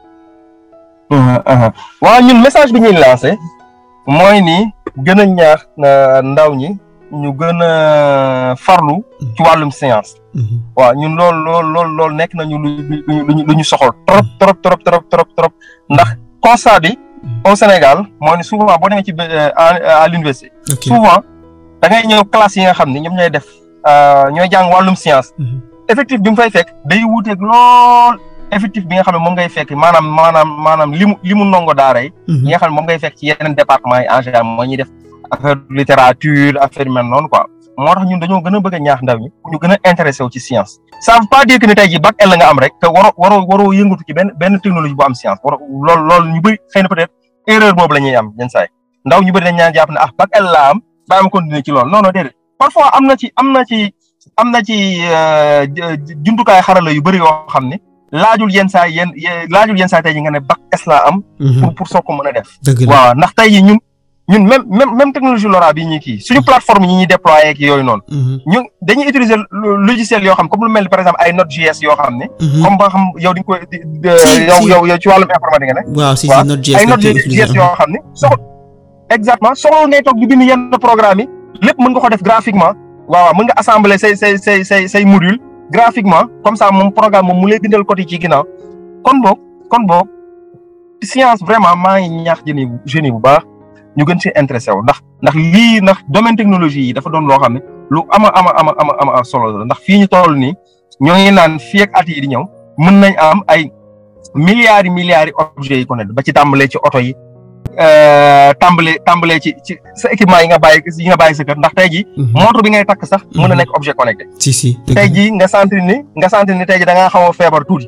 waaw ñun message bi ñuy lancé mooy ni gën a ñaax ndaw ñi ñu gën a farlu ci wàllum science. waaw ñun loolu loolu loolu loolu nekk nañu lu lu lu ñu soxal trop trop trop trop trop trop ndax constat bi au Sénégal moo ni souvent boo demee ci à l'université souvent da ngay ñëw classe yi nga xam ne ñoom ñooy def ñooy jàng wàllum science effectif bi mu fay fekk day wuuteeg lool effectif bi nga xam ne moom ngay fekk maanaam maanaam maanaam limu limu ndongo daara yi yi nga xam ne moom ngay fekk ci yeneen département yi en général moo ñuy def affaire littérature affaire yu mel noonu quoi moo tax ñun dañoo gën a bëgg a ñaax ndaw ñi ñu gën a intéressé wu ci science ça veut pas dire que ni tey jii bac L nga am rek te waroo waroo waroo yëngatu ci benn benn technologie bu am science waroo loolu loolu ñu bëri xëy na peut-être erreur boobu la ñuy am yenn saa yi ndaw ñu bëri dañ ñaan jàpp ne ah bac L laa am daa am continuer ci loolu non non déedéet parfois am na ci am na ci am na ci jumtukaay xarala yu bëri yoo xam ne laajul yenn saa yenn laajul yenn saa tey jii nga ne bac S laa am. pour pour soo ko mën a def. waaw ndax tey jii ñun ñun même même même technologie LoRa bii ñuy kii suñu plateforme yi ñuy déployer ak yooyu noonu. ñu dañuy utiliser logiciel yoo xam comme lu mel ni par exemple ay Node.js yoo xam ne. comme ba xam yow di nga koy. yow yow yow ci wàllum informatique nga ne. waaw si si Node.js ay Node.js yoo xam ne soxla exactement soxla ngay toog di bind yenn programme yi lépp mën nga ko def graphiquement waaw mën nga assembler say say say say say module graphiquement comme ça moom programme moom mu lay bindal côté ci ginnaaw kon boog kon boog science vraiment maa ngi ñaax jeunes yi jeunes yi bu baax ñu gën ci intéressé wu ndax ndax lii ndax domaine technologie yi dafa doon loo xam ne lu ama ama ama ama ama solo la ndax fii ñu toll nii ñoo ngi naan fii ak at yi di ñëw mën nañ am ay milliards yi milliards yi objets yi ko ne ba ci tàmbalee ci oto yi tàmbalee tàmbalee ci ci sa équipement yi nga bàyyi yi nga bàyyi sa kër ndax tey jii. montre bi ngay takk sax mën na nekk objet connecté. si si tey jii nga sentir ni nga sentir ni tey jii da ngaa xaw a feebar tuuti.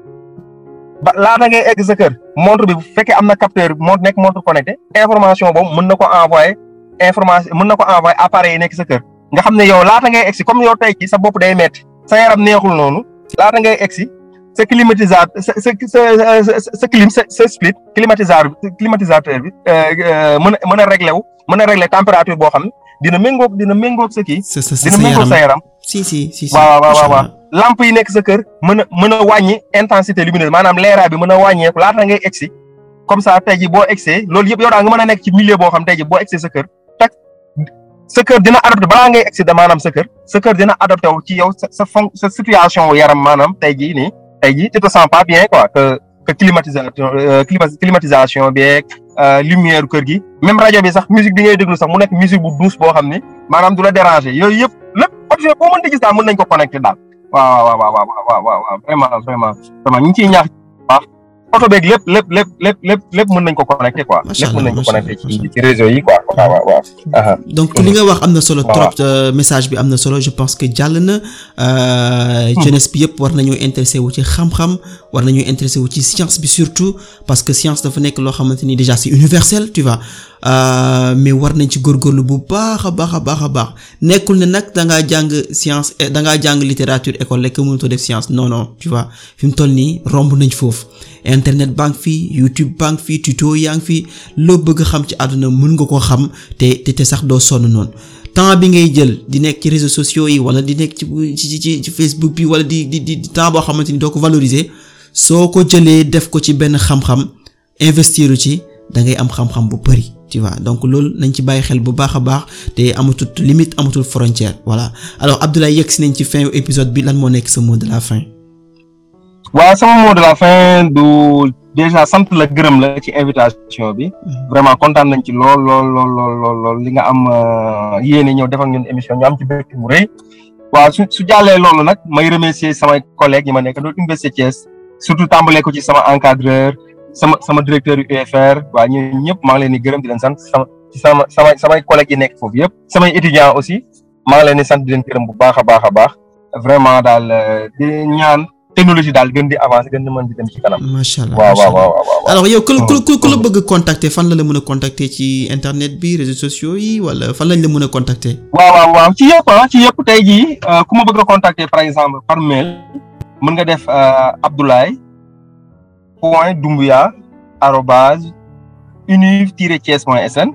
ba laata ngay egg sa kër montre bi bu fekkee am na capteur montre nekk montre connecté information boobu mën na ko envoyer information mën na ko envoyer appareil yi nekk sa kër nga xam ne yow laata ngay egg si comme yow tey jii sa bopp day metti sa yaram neexul noonu laata ngay egg si sa climatisateur sa sa sa sa clim sa sa split climatisateur climatisateur bi mën a mën a réglé wu mën a réglé température boo xam ne dina méngóog dina méngóog sa kii. sa sa sa dina méngóog sa yaram. si si si si waaw waaw waaw lampe yi nekk sa kër mën a mën a wàññi intensité lumineuse maanaam leeraay bi mën a wàññeeku laata ngay egsi comme ça tey jii boo egsee loolu yëpp yow daal nga mën a nekk ci milieu boo xam tey jii boo egsee sa kër tak sa kër dina adopté balaa ngay egsi da maanaam sa kër sa kër dina adopté wu ci yow sa sa fon sa situation yaram maanaam tey jii nii tey jii tu te sens pas bien quoi que que climatisation climatisation beeg lumière kër gi même rajo bi sax musique bi ngay déglu sax mu nekk musique bu douce boo xam ni maanaam du la déranger yooyu yëpp lépp objet boo mën di gis daal mën nañ ko connecté daal waaw waaw waaw waaw waaw waaw vraiment vraiment vraiment ñu ngi ciy ñaax baax oto beeg lépp lépp lépp lépp lépp lépp mën nañ ko connecté quoi lépp mën nañ ko connecté ci ci réseau yi quoi waaw waaw waaw donc li nga wax am na solo trop message bi am na solo je pense que jàll na jeunesse bi yëpp war nañoo intéressé wu ci xam-xam war nañoo intéressé wu ci science bi surtout parce que science dafa nekk loo xamante ni déjà c'est universel tu vois mais war nañ ci góorgóorlu bu baax a baax a baax a baax nekkul ne nag da ngaa jàng science da ngaa jàng littérature école rek mënutoo def science non non tu vois fi mu toll nii romb nañ foofu internet baa ngi fi YouTube baa ngi fi tuto yaa ngi fi loo bëgg xam ci àdduna mën nga ko xam te te te sax doo sonn noonu temps bi ngay jël di nekk ci réseaux sociaux yi wala di nekk ci ci ci ci Facebook bi wala di di di temps boo xamante ni doo ko valoriser soo ko jëlee def ko ci benn xam-xam investir ci da ngay am xam-xam bu bari tu vois donc loolu nañ ci bàyyi xel bu baax a baax te amatul limite amatul frontière voilà alors Abdoulaye yegg si nañ ci fin épisode bi lan moo nekk sa mot de la fin. waaw sama mot de la fin du déjà sant la gërëm la ci invitation bi. vraiment kontaan nañ ci lool lool lool lool lool li nga am yéene ñëw def ak ñun émission ñu am ci bëgg mu rëy. waaw su su jàllee loolu nag may remercier samay collègues yi ma nekk doon Université Thiès surtout tàmbalee ko ci sama encadreur. sama sama directeur yu UFR waa ñu ñëpp maa ngi leen di gërëm di leen sant sama ci sama samay samay collègues yi nekk foofu yëpp samay étudiants aussi maa ngi leen di sant di leen gërëm bu baax a baax a baax vraiment daal di ñaan technologie daal gën di avancer gën di mën di dem ci kanam. macha allah waaw waaw waaw waaw. alors yow ku ku ku la bëgg contacter fan la la mën a contacter ci internet bi réseaux sociaux yi wala fan lañ la mën a contacter. waaw waaw waaw ci yëpp ah ci yëpp tey jii ku ma bëgg a contacter par exemple par mail mën nga def Abdoulaye. point Doumbouya arobase univ-thiès point sn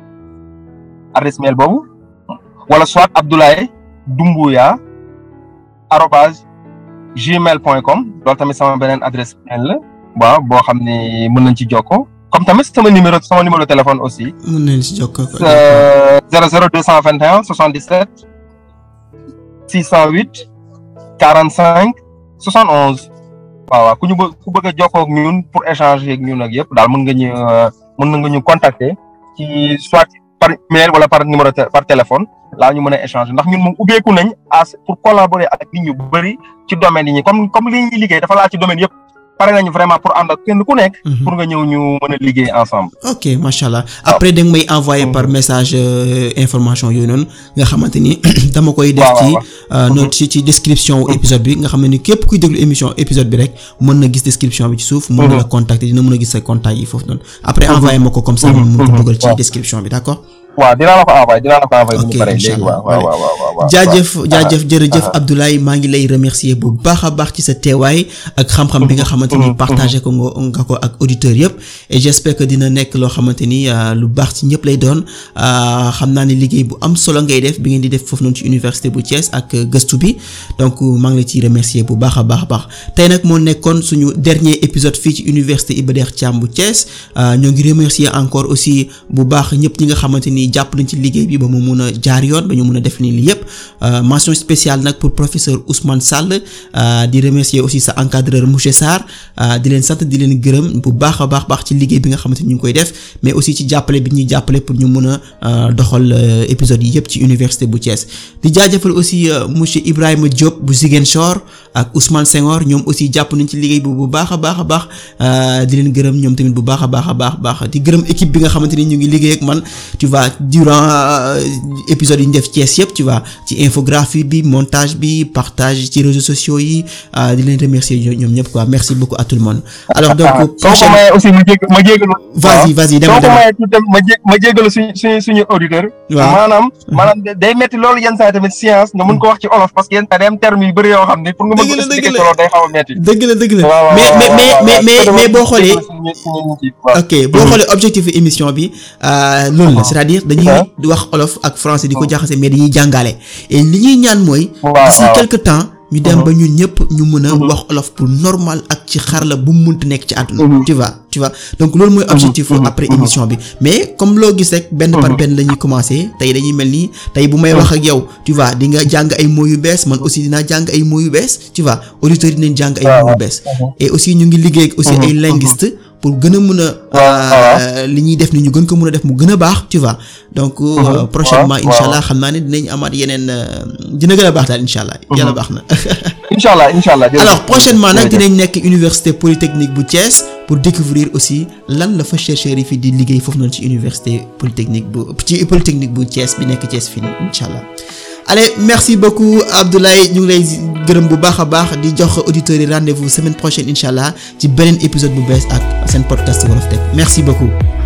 adresse mail boobu wala soit Abdoulaye Doumbouya arobase gmail point com loolu tamit sama beneen adresse mail la waaw boo xam ne mën nañ ci jokkoo comme tamit sama numéro sama numéro téléphone aussi. mën nañ ci jokkoo. 00 221 77 608 45 71. waaw waaw ku ñu bëgg ku bëgg a jokkoo ak ñun pour échanger ak ñun ak yëpp daal mën nga ñu mën nga ñu contacter ci soit par mail wala par numéro par téléphone laa ñu mën a échanger ndax ñun moom ubbeeku nañ as pour collaborer ak nit ñu bëri ci domaine yi ñi comme comme li ñuy liggéey dafa laa ci domaine yëpp pare nañu vraiment pour ànd ak kenn ku nekk. pour nga ñëw ñu mën a liggéey ensemble. ok macha allah après da nga may envoyer par message information yooyu noonu nga xamante ni dama koy. def ci note ci ci description épisode bi nga xam ne ni képp kuy déglu émission épisode bi rek mën na gis description bi ci suuf. mën na la contacter dina mën a gis sa contact yi foofu noonu. après envoyer ma ko comme ça. mën ko dugal ci description bi d'accord. waaw dinaa la ko envoyé dinaa la ko envoyé. bu ñu paree léegi waaw waaw waaw waaw. jaajëf jaajëf jërëjëf Abdoulaye maa ngi lay remercier bu baax a baax ci sa teewaay ak xam-xam bi nga xamante ni partagé ko nga ko ak auditeurs yëpp et j'espère que dina nekk loo xamante ni lu baax ci ñëpp lay doon xam naa ne liggéey bu am solo ngay def bi ngeen di def foofu noonu ci université bu Thiès ak gëstu bi donc maa ngi la ciy remercier bu baax a baax a baax tey nag moo nekkoon suñu dernier épisode fii ci université Iba Der Thiam bu Thiès ñoo ngi remercier encore aussi bu baax ñëpp ñi nga xamante ni aussi jàpp nañ ci liggéey bi ba mu mun a jaar yoon ba ñu mun a def nii lii yépp mention spéciale nag pour professeur Ousmane Sall di remercier aussi sa encadreur monsieur Sarr di leen sant di leen gërëm bu baax a baax baax ci liggéey bi nga xamante ni ñu ngi koy def mais aussi ci jàppale bi ñuy jàppale pour ñu mun a doxal épisode yi yépp ci université bu Thiès di jaajëfal aussi monsieur Ibrahima Diop bu Ziguinchor ak Ousmane Senghor ñoom aussi jàpp nañ ci liggéey bi bu baax a baax a baax di leen gërëm ñoom tamit bu baax a baax a baax baax di gërëm équipe bi nga xamante ni ñu ngi liggéey ak man tu vois durant épisode yi ñu def Thiès yëpp tu vois ci infographie bi montage bi partage ci réseaux sociaux yi di leen remercier ñoom ñëpp quoi merci beaucoup à tout le monde. alors donc prochaine aussi ma jég ma jégalu. vas-y vas-y dama dama ma jé ma jégalu suñu suñu suñu auditeur. waaw maanaam. maanaam day metti loolu yenn saa tamit science nga mën ko wax ci olof parce que yenn saa day am terme yu bëri yoo xam ne pour nga mën ko expliquer ci loolu day xaw a metti. dëgg la dëgg la mais mais mais mais mais boo xoolee. ok boo xoolee objectif émission bi loolu la c'est-à-dire dañuy wax olof ak français di ko jaxase mais dañuy jàngale et li ñuy ñaan mooy. d'ici quelque temps. ñu dem ba ñun ñëpp ñu mën a wax olof pour normal ak ci xarala bu mu munti nekk ci àdduna. tu vois tu vois donc loolu mooy objectif après émission bi mais comme loo gis rek benn par benn la ñuy commencer tey dañuy mel ni tey bu may wax ak yow tu vois di nga jàng ay mots yu bees man aussi dinaa jàng ay mots yu bees tu vois auditeurs yi dinañ jàng ay mots yu bees. et aussi ñu ngi liggéey aussi ay linguistes. pour gën a mën a li ñuy def ni ñu gën ko mën a def mu gën a baax tu vois donc prochainement incha allah xam naa ne dinañ amaat yeneen dina gën a baax daal incha allah yàlla baax na incha allah incha allah alors prochainement nag dinañ nekk université polytechnique bu Thiès pour découvrir aussi lan la fa chercheurs yi fi di liggéey foofu noonu ci université polytechnique bu ci polytechnique bu Thiès bi nekk Thiès fii nii incha allah allez merci beaucoup Abdoulaye ñu ngi lay gërëm bu baax a baax di jox auditeurs yi rendez-vous semaine prochaine incha allah ci beneen épisode bu bees ak seen podcast Wolof Tech merci beaucoup.